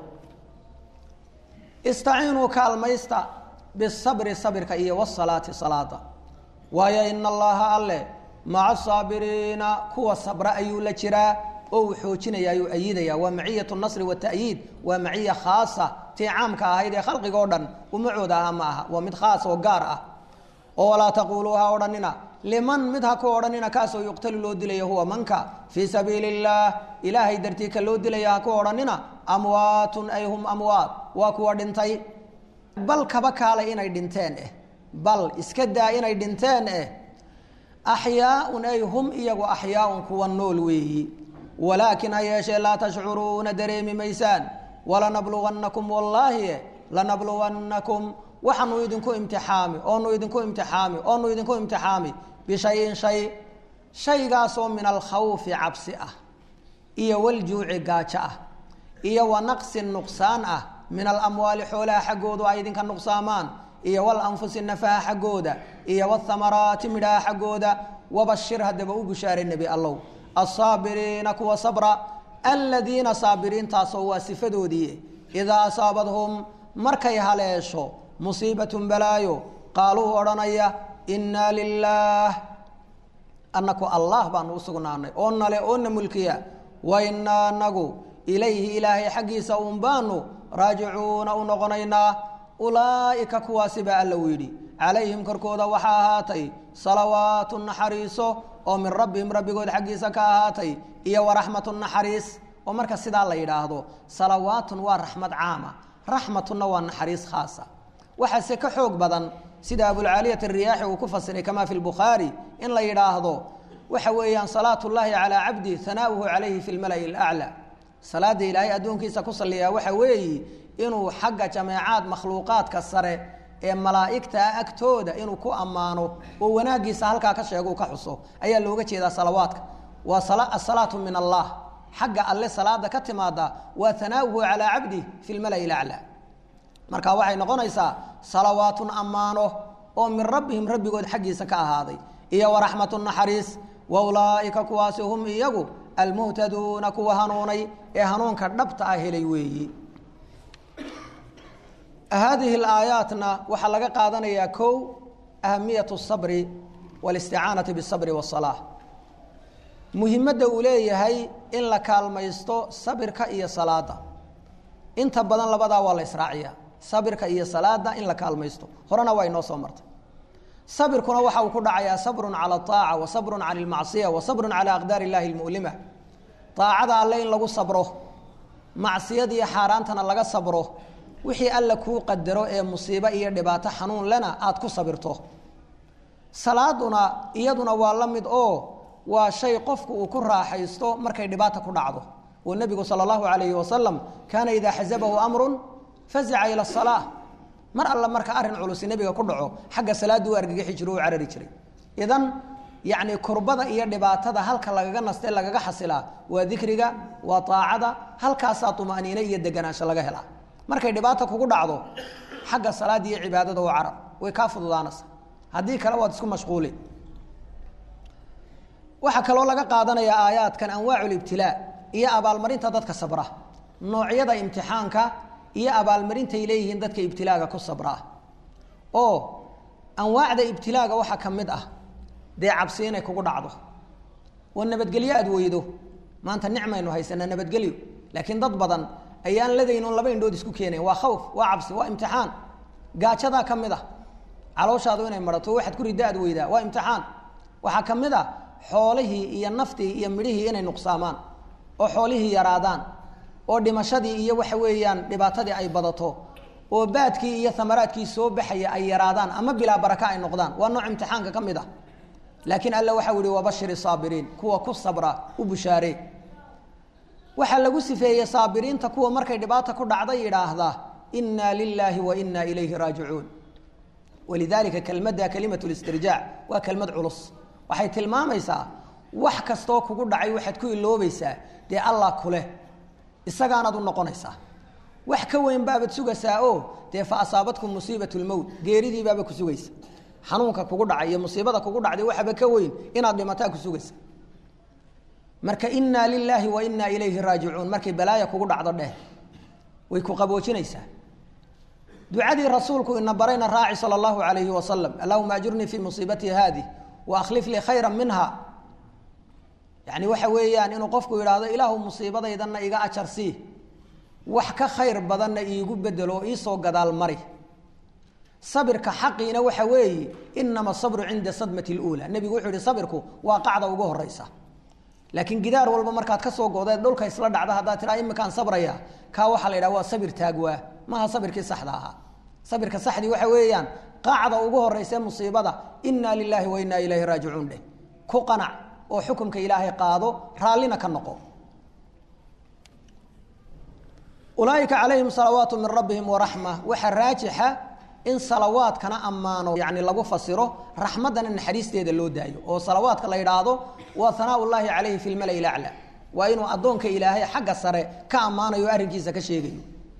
istaciinuu kaalmaysta bisabri sabirka iyo wsalaati salaada waayo ina allaha alle maca asaabiriina kuwa sabra ayuu la jiraa oo uu xoojinaya ayuu ayidaya waa maciyat nasri watayiid waa maciya khaasa tii caamka ahayd ee khalqiga o dhan umacooda aha ma aha waa mid khaas oo gaar ah oo walaa taquuluu ha odhanina liman mid ha ku odhanina kaasoo yuqtalu loo dilaya huwa manka fii sabiili اllaah ilaahay dartii ka loo dilaya ha ku odhanina amwaatun ay hum amwaat waa kuwa dhintay bal kaba kaalay inay dhinteen eh bal iska daa inay dhinteen eh axyaaun ay hum iyagu axyaaun kuwa nool weeyi walaakin ha yeeshee laa tashcuruuna dareemi maysaan walanabluwannakum wallaahi lanabluwannakum waxaanu idinku imtixaami oonu idinku imtixaami oonu idinku imtixaami bishayin shay shaygaasoo min alkhawfi cabsi ah iyo waljuuci gaajo ah iyo wa naqsin nuqsaan ah min alamwaali xoolaha xaggoodu ay idinka nuqsaamaan iyo walanfusi nafaha xaggooda iyo wthamaraati midhaha xaggooda wabashir haddaba u bushaaray nebi allow asaabiriina kuwa sabra aladiina saabiriintaasoo waa sifadoodii idaa asaabadhum markay haleesho musiibatun balaayo qaaluu odhanaya innaa lilaah annaku allah baanu u sugnaanay oo nale oo na mulkiya wa innaa anagu ilayhi ilaahay xaggiisa uun baanu raajicuuna u noqonaynaa ulaa'ika kuwaasi baa alla u yidhi calayhim korkooda waxaa ahaatay salawaatu naxariiso oo min rabbihim rabbigood xaggiisa ka ahaatay iyo waraxmatu naxariis oo marka sidaa la yidhaahdo salawaatun waa raxmad caama raxmatunna waa naxariis khaasa waxaase ka xoog badan sida abulcaaliyat ariyaaxi uu ku fasiray kamaa fi lbukhaari in la yidhaahdo waxa weeyaan salaat ullaahi calaa cabdi hanaa'uhu calayhi fi lmala'i alaclaa salaada ilaahay addoonkiisa ku salliyaa waxa weeyi inuu xagga jameecaad makhluuqaadka sare ee malaa'igtaa agtooda inuu ku ammaano oo wanaaggiisa halkaa ka sheego u ka xuso ayaa looga jeedaa salawaadka waa asalaatu min allah xagga alle salaada ka timaada waa hanaa'uhu calaa cabdi fi lmala'i alaclaa marka waxay noqonaysaa salawaatun ammaano oo min rabbihim rabbigood xaggiisa ka ahaaday iyo waraxmatu naxariis wa ulaa'ika kuwaasi hum iyagu almuhtaduuna kuwa hanuunay ee hanuunka dhabta ah helay weeyi haadihi alaayaatna waxaa laga qaadanayaa kow ahamiyat sabri walisticaanati bisabri wasalaa muhimadda uu leeyahay in la kaalmaysto sabirka iyo salaada inta badan labadaa waa la israaciya sabirka iyo salaada in la kaalmaysto horena waa inoo soo martay sabirkuna waxa uu ku dhacayaa sabrun cala aaca wa sabrun cala almacsiya wa sabrun cala aqdaar illahi lmu'lima aacada alle in lagu sabro macsiyadiiyo xaaraantana laga sabro wixii alla kuu qadaro ee musiibo iyo dhibaato xanuun lena aada ku sabirto salaaduna iyaduna waa la mid oo waa shay qofku uu ku raaxaysto markay dhibaata ku dhacdo oo nebigu sala allahu calayhi wasalam kaana idaa xasabahu amrun fazica ila asalaa mar alla marka arrin culusi nebiga ku dhaco xagga salaaddu u argagixi jiro u carari jiray idan yacni kurbada iyo dhibaatada halka lagaga naste lagaga xasilaa waa dikriga waa aacada halkaasaa طumaaniine iyo deganaansho laga helaa markay dhibaata kugu dhacdo xagga salaada iyo cibaadada u carab way kaa fududaanaysa haddii kale waad isku mashquuli waxaa kaloo laga qaadanayaa aayaadkan anwaacu libtilaa iyo abaalmarinta dadka sabra noocyada imtixaanka iyo abaalmarintay leeyihiin dadka ibtilaaga ku sabraa oo anwaacda ibtilaaga waxaa ka mid ah dee cabsi inay kugu dhacdo oo nabadgelyo aad weydo maanta nicmaynu haysanaa nabadgelyo laakiin dad badan ayaan ladaynon laba indhood isku keenayn waa khawf waa cabsi waa imtixaan gaajadaa ka mid ah calooshaadu inay marato waxaad ku ridda aad weydaa waa imtixaan waxaa ka mid ah xoolihii iyo naftii iyo midhihii inay nuqsaamaan oo xoolihii yaraadaan oo dhimashadii iyo waxa weeyaan dhibaatadii ay badato oo baadkii iyo amaraadkii soo baxaya ay yaraadaan ama bilaa baraka ay noqdaan waa nooc imtixaanka ka mid ah laakiin alla waxau yihi wabashiri saabiriin kuwa ku sabra u bushaaree waxaa lagu sifeeyey saabiriinta kuwa markay dhibaata ku dhacda yidhaahda inaa lilaahi wa inaa ilayhi raajicuun walidaalika kelmadda kalimat listirjaac waa kelmad culus waxay tilmaamaysaa wax kastoo kugu dhacay waxaad ku iloobaysaa dee allah kuleh isagaanaad u noqonaysaa wax ka weyn baabaad sugaysaa oo dee fa asaabatkum musiibat lmowt geeridii baaba ku sugaysa xanuunka kugu dhacay iyo musiibada kugu dhacday waxaba ka weyn inaad dhimataa ku sugaysa marka inaa lilaahi wa inaa ilayhi raajicuun markay balaaya kugu dhacdo dheh way ku qaboojinaysaa ducadii rasuulku ina barayna raaci sala allahu alayhi wasalam allahuma ajurnii fii musiibatii haadi wa akhlif lii khayra minha yani waxa weeyaan inuu qofku yidhaahdo ilaahu musiibadaydanna iga ajar sii wax ka khayr badanna iigu bedelo oo iisoo gadaal mari sabirka xaqiina waxa weeye inama sabru cinda sadmati اluulaa nebigu wuxuu yihi sabirku waa qacda ugu horeysa laakiin gidaar walba markaad ka soo godeed dhulka isla dhacda haddaad tiraa imikaan sabraya kaa waxaa la yidhaha waa sabir taagwaa maha sabirkii saxda ahaa sabirka saxdii waxa weeyaan qacda ugu horeyse musiibada inaa lilaahi wa inaa ilayhi raajicuun dheh ku qanac oo xukumka ilaahay qaado raallina ka noqo ulaaika calayhim salawaatu min rabbihim waraxma waxaa raajixa in salawaadkana ammaano yani lagu fasiro raxmaddana naxariisteeda loo daayo oo salawaadka la yidhaahdo waa hanaa llaahi calayhi fi lmala laclaa waa inuu addoonka ilaahay xagga sare ka ammaanayo o arrinkiisa ka sheegayo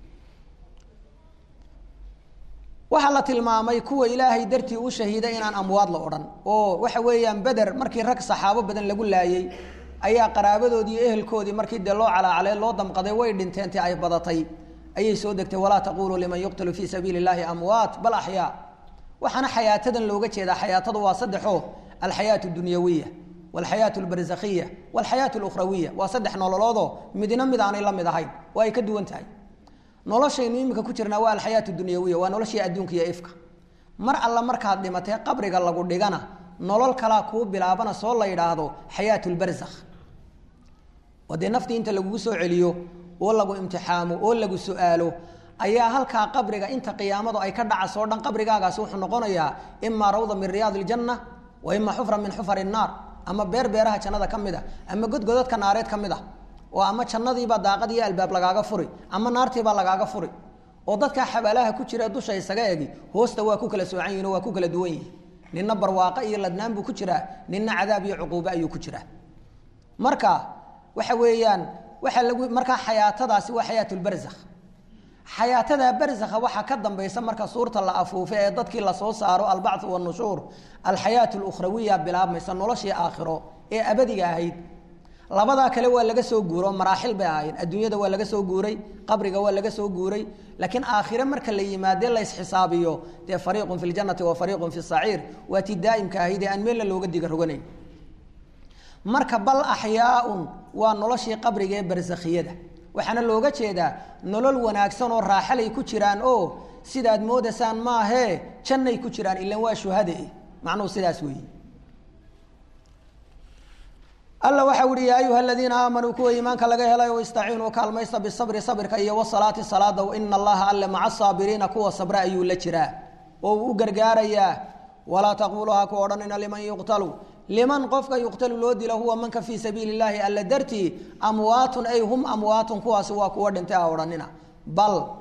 waxaa la tilmaamay kuwa ilaahay dartii u shahiiday inaan amwaad la odhan oo waxa weeyaan beder markii rag saxaabo badan lagu laayey ayaa qaraabadoodii iyo ehelkoodii markii dee loo calaacalay loo damqaday way dhinteen ti ay badatay ayay soo degtay walaa taquluu liman yuqtalu fii sabiili اllahi amwaat bal axyaa waxaana xayaatadan looga jeedaa xayaatadu waa saddexoo alxayaatu dunyawiya walxayaatu lbarzakhiya walxayaatu lukhrawiya waa saddex nololoodoo midna mid aanay la mid ahayn oo ay ka duwan tahay noloshaynu iminka ku jirnaa waa alxayaatu dunyawiya waa noloshii adduunka iyo ifka mar alla markaad dhimatee qabriga lagu dhigana nolol kalaa kuu bilaabana soo la yidhaahdo xayaatu lbarzakh oo dee naftii inta lagugu soo celiyo oo lagu imtixaamo oo lagu su-aalo ayaa halkaa qabriga inta qiyaamadu ay ka dhacasoo dhan qabrigaagaasi wuxuu noqonayaa imaa rawda min riyaad iljanna wa imaa xufra min xufar innaar ama beer beeraha jannada ka mid a ama godgodadka naareed ka mid ah oo ama jannadiibaa daaqad iyo albaab lagaaga furi ama naartiibaa lagaaga furi oo dadkaa xabaalaha ku jira dusha isaga egi hoosta waa ku kala soocan yihin oo waa ku kala duwan yihin nina barwaaqo iyo ladnaan buu ku jiraa nina cadaab iyo cuquubo ayuu ku jiraa marka waxa weeyaan waxaa lagu markaa xayaatadaasi waa xayaatulbarzakh xayaatada barzakha waxaa ka dambaysa marka suurta la afuufe ee dadkii lasoo saaro albachu wanushuur alxayaatu lukhrawiya bilaabmaysa noloshii aakhiro ee abadiga ahayd labadaa kale waa laga soo guuro maraaxil bay ahaayeen adduunyada waa laga soo guuray qabriga waa laga soo guuray laakiin aakhire marka la yimaadee la ysxisaabiyo dee fariiqun fi ljanati wa fariiqun fi saciir waa tii daa'imka ahayd ee aan meelna looga diga roganayn marka bal axyaaun waa noloshii qabriga ee barsakhiyada waxaana looga jeedaa nolol wanaagsan oo raaxalay ku jiraan oo sidaad moodaysaan maahee jannay ku jiraan ilan waa shuhade macnuhu sidaas weeye alla waxau uhi yaa ayuha aladiina aamanuu kuwa iimaanka laga helay o istaciinuu kaalmaysta bisabri sabirka iyo wasalaati salaada ina allaha alle maca saabiriina kuwa sabra ayuu la jiraa oo uu u gargaarayaa walaa taquluu ha ku odhanina liman yuqtalu liman qofka yuqtalu loo dilo huwa manka fii sabiili اllahi alla dartii amwaatun ay hum amwaatun kuwaasi waa kuwa dhintay ha odhanina bal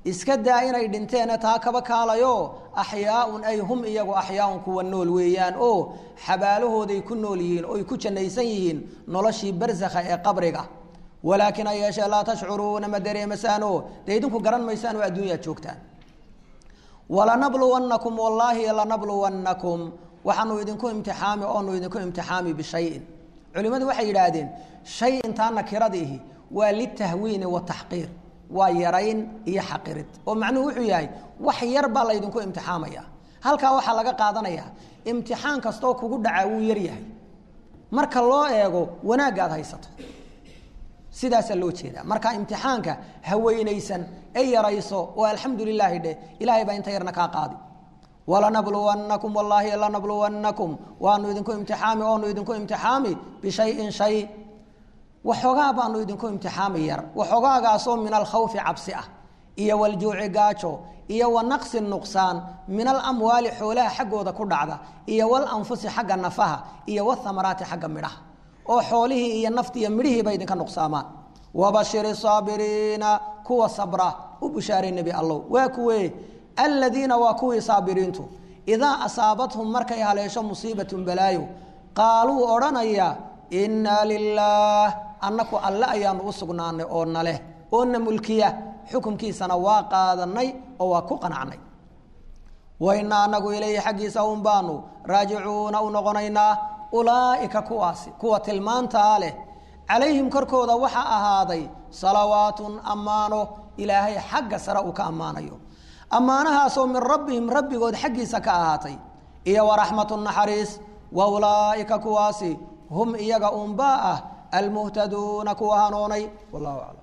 iska daa inay dhinteene taa kaba kaalayo axyaaun ay hum iyagu axyaaun kuwa nool weeyaan oo xabaalahooday ku nool yihiin oy ku jannaysan yihiin noloshii barsakha ee qabriga walaakin ha yeeshee laa tashcuruuna ma dareemasaano dee idinku garan maysaan oo adduunyaad joogtaan walanabluwannakum wallaahi lanabluwannakum waxaanu idinku imtixaami oonu idinku imtixaami bishayin culimmadu waxay yidhaahdeen shay intaa nakiradiihi waa litahwiini wataxqiir waa yarayn iyo xaqirid oo macnuhu wuxuu yahay wax yar baa laydinku imtixaamaya halkaa waxaa laga qaadanaya imtixaan kastoo kugu dhacaa wuu yar yahay marka loo eego wanaagga aad haysato sidaasaa loo jeedaa marka imtixaanka haweynaysan ee yarayso oo alxamdu lilaahi dheh ilaahay baa inta yarna kaa qaadi walanabluwannakum wallaahi lanabluwannakum waanu idinku imtixaami oonu idinku imtixaami bishayin shay waxoogaa baanu idinku imtixaami yar waxoogaagaasoo min alkhawfi cabsi ah iyo waljuuci gaajo iyo wa naqsi nuqsaan min alamwaali xoolaha xaggooda ku dhacda iyo walanfusi xagga nafaha iyo wathamaraati xagga midhaha oo xoolihii iyo nafti iyo midhihiiba idinka nuqsaamaan wabashiri saabiriina kuwa sabra u bushaaray nebi allow waa kuwe aladiina waa kuwii saabiriintu idaa asaabathum markay haleesho musiibatun balaayo qaaluu odhanaya innaa lilaah annaku alle ayaanu u sugnaanay oo naleh oo na mulkiya xukunkiisana waa qaadanay oo waa ku qanacnay wainaa anagu ilayhi xaggiisa un baanu raajicuuna u noqonaynaa ulaa'ika kuwaasi kuwa tilmaantaa leh calayhim korkooda waxaa ahaaday salawaatun ammaano ilaahay xagga sare uu ka ammaanayo ammaanahaasoo min rabbihim rabbigood xaggiisa ka ahaatay iyo waraxmatu naxariis wa ulaa'ika kuwaasi hum iyaga unbaa ah almuhtaduuna kuwa hanuunay wallahu aclam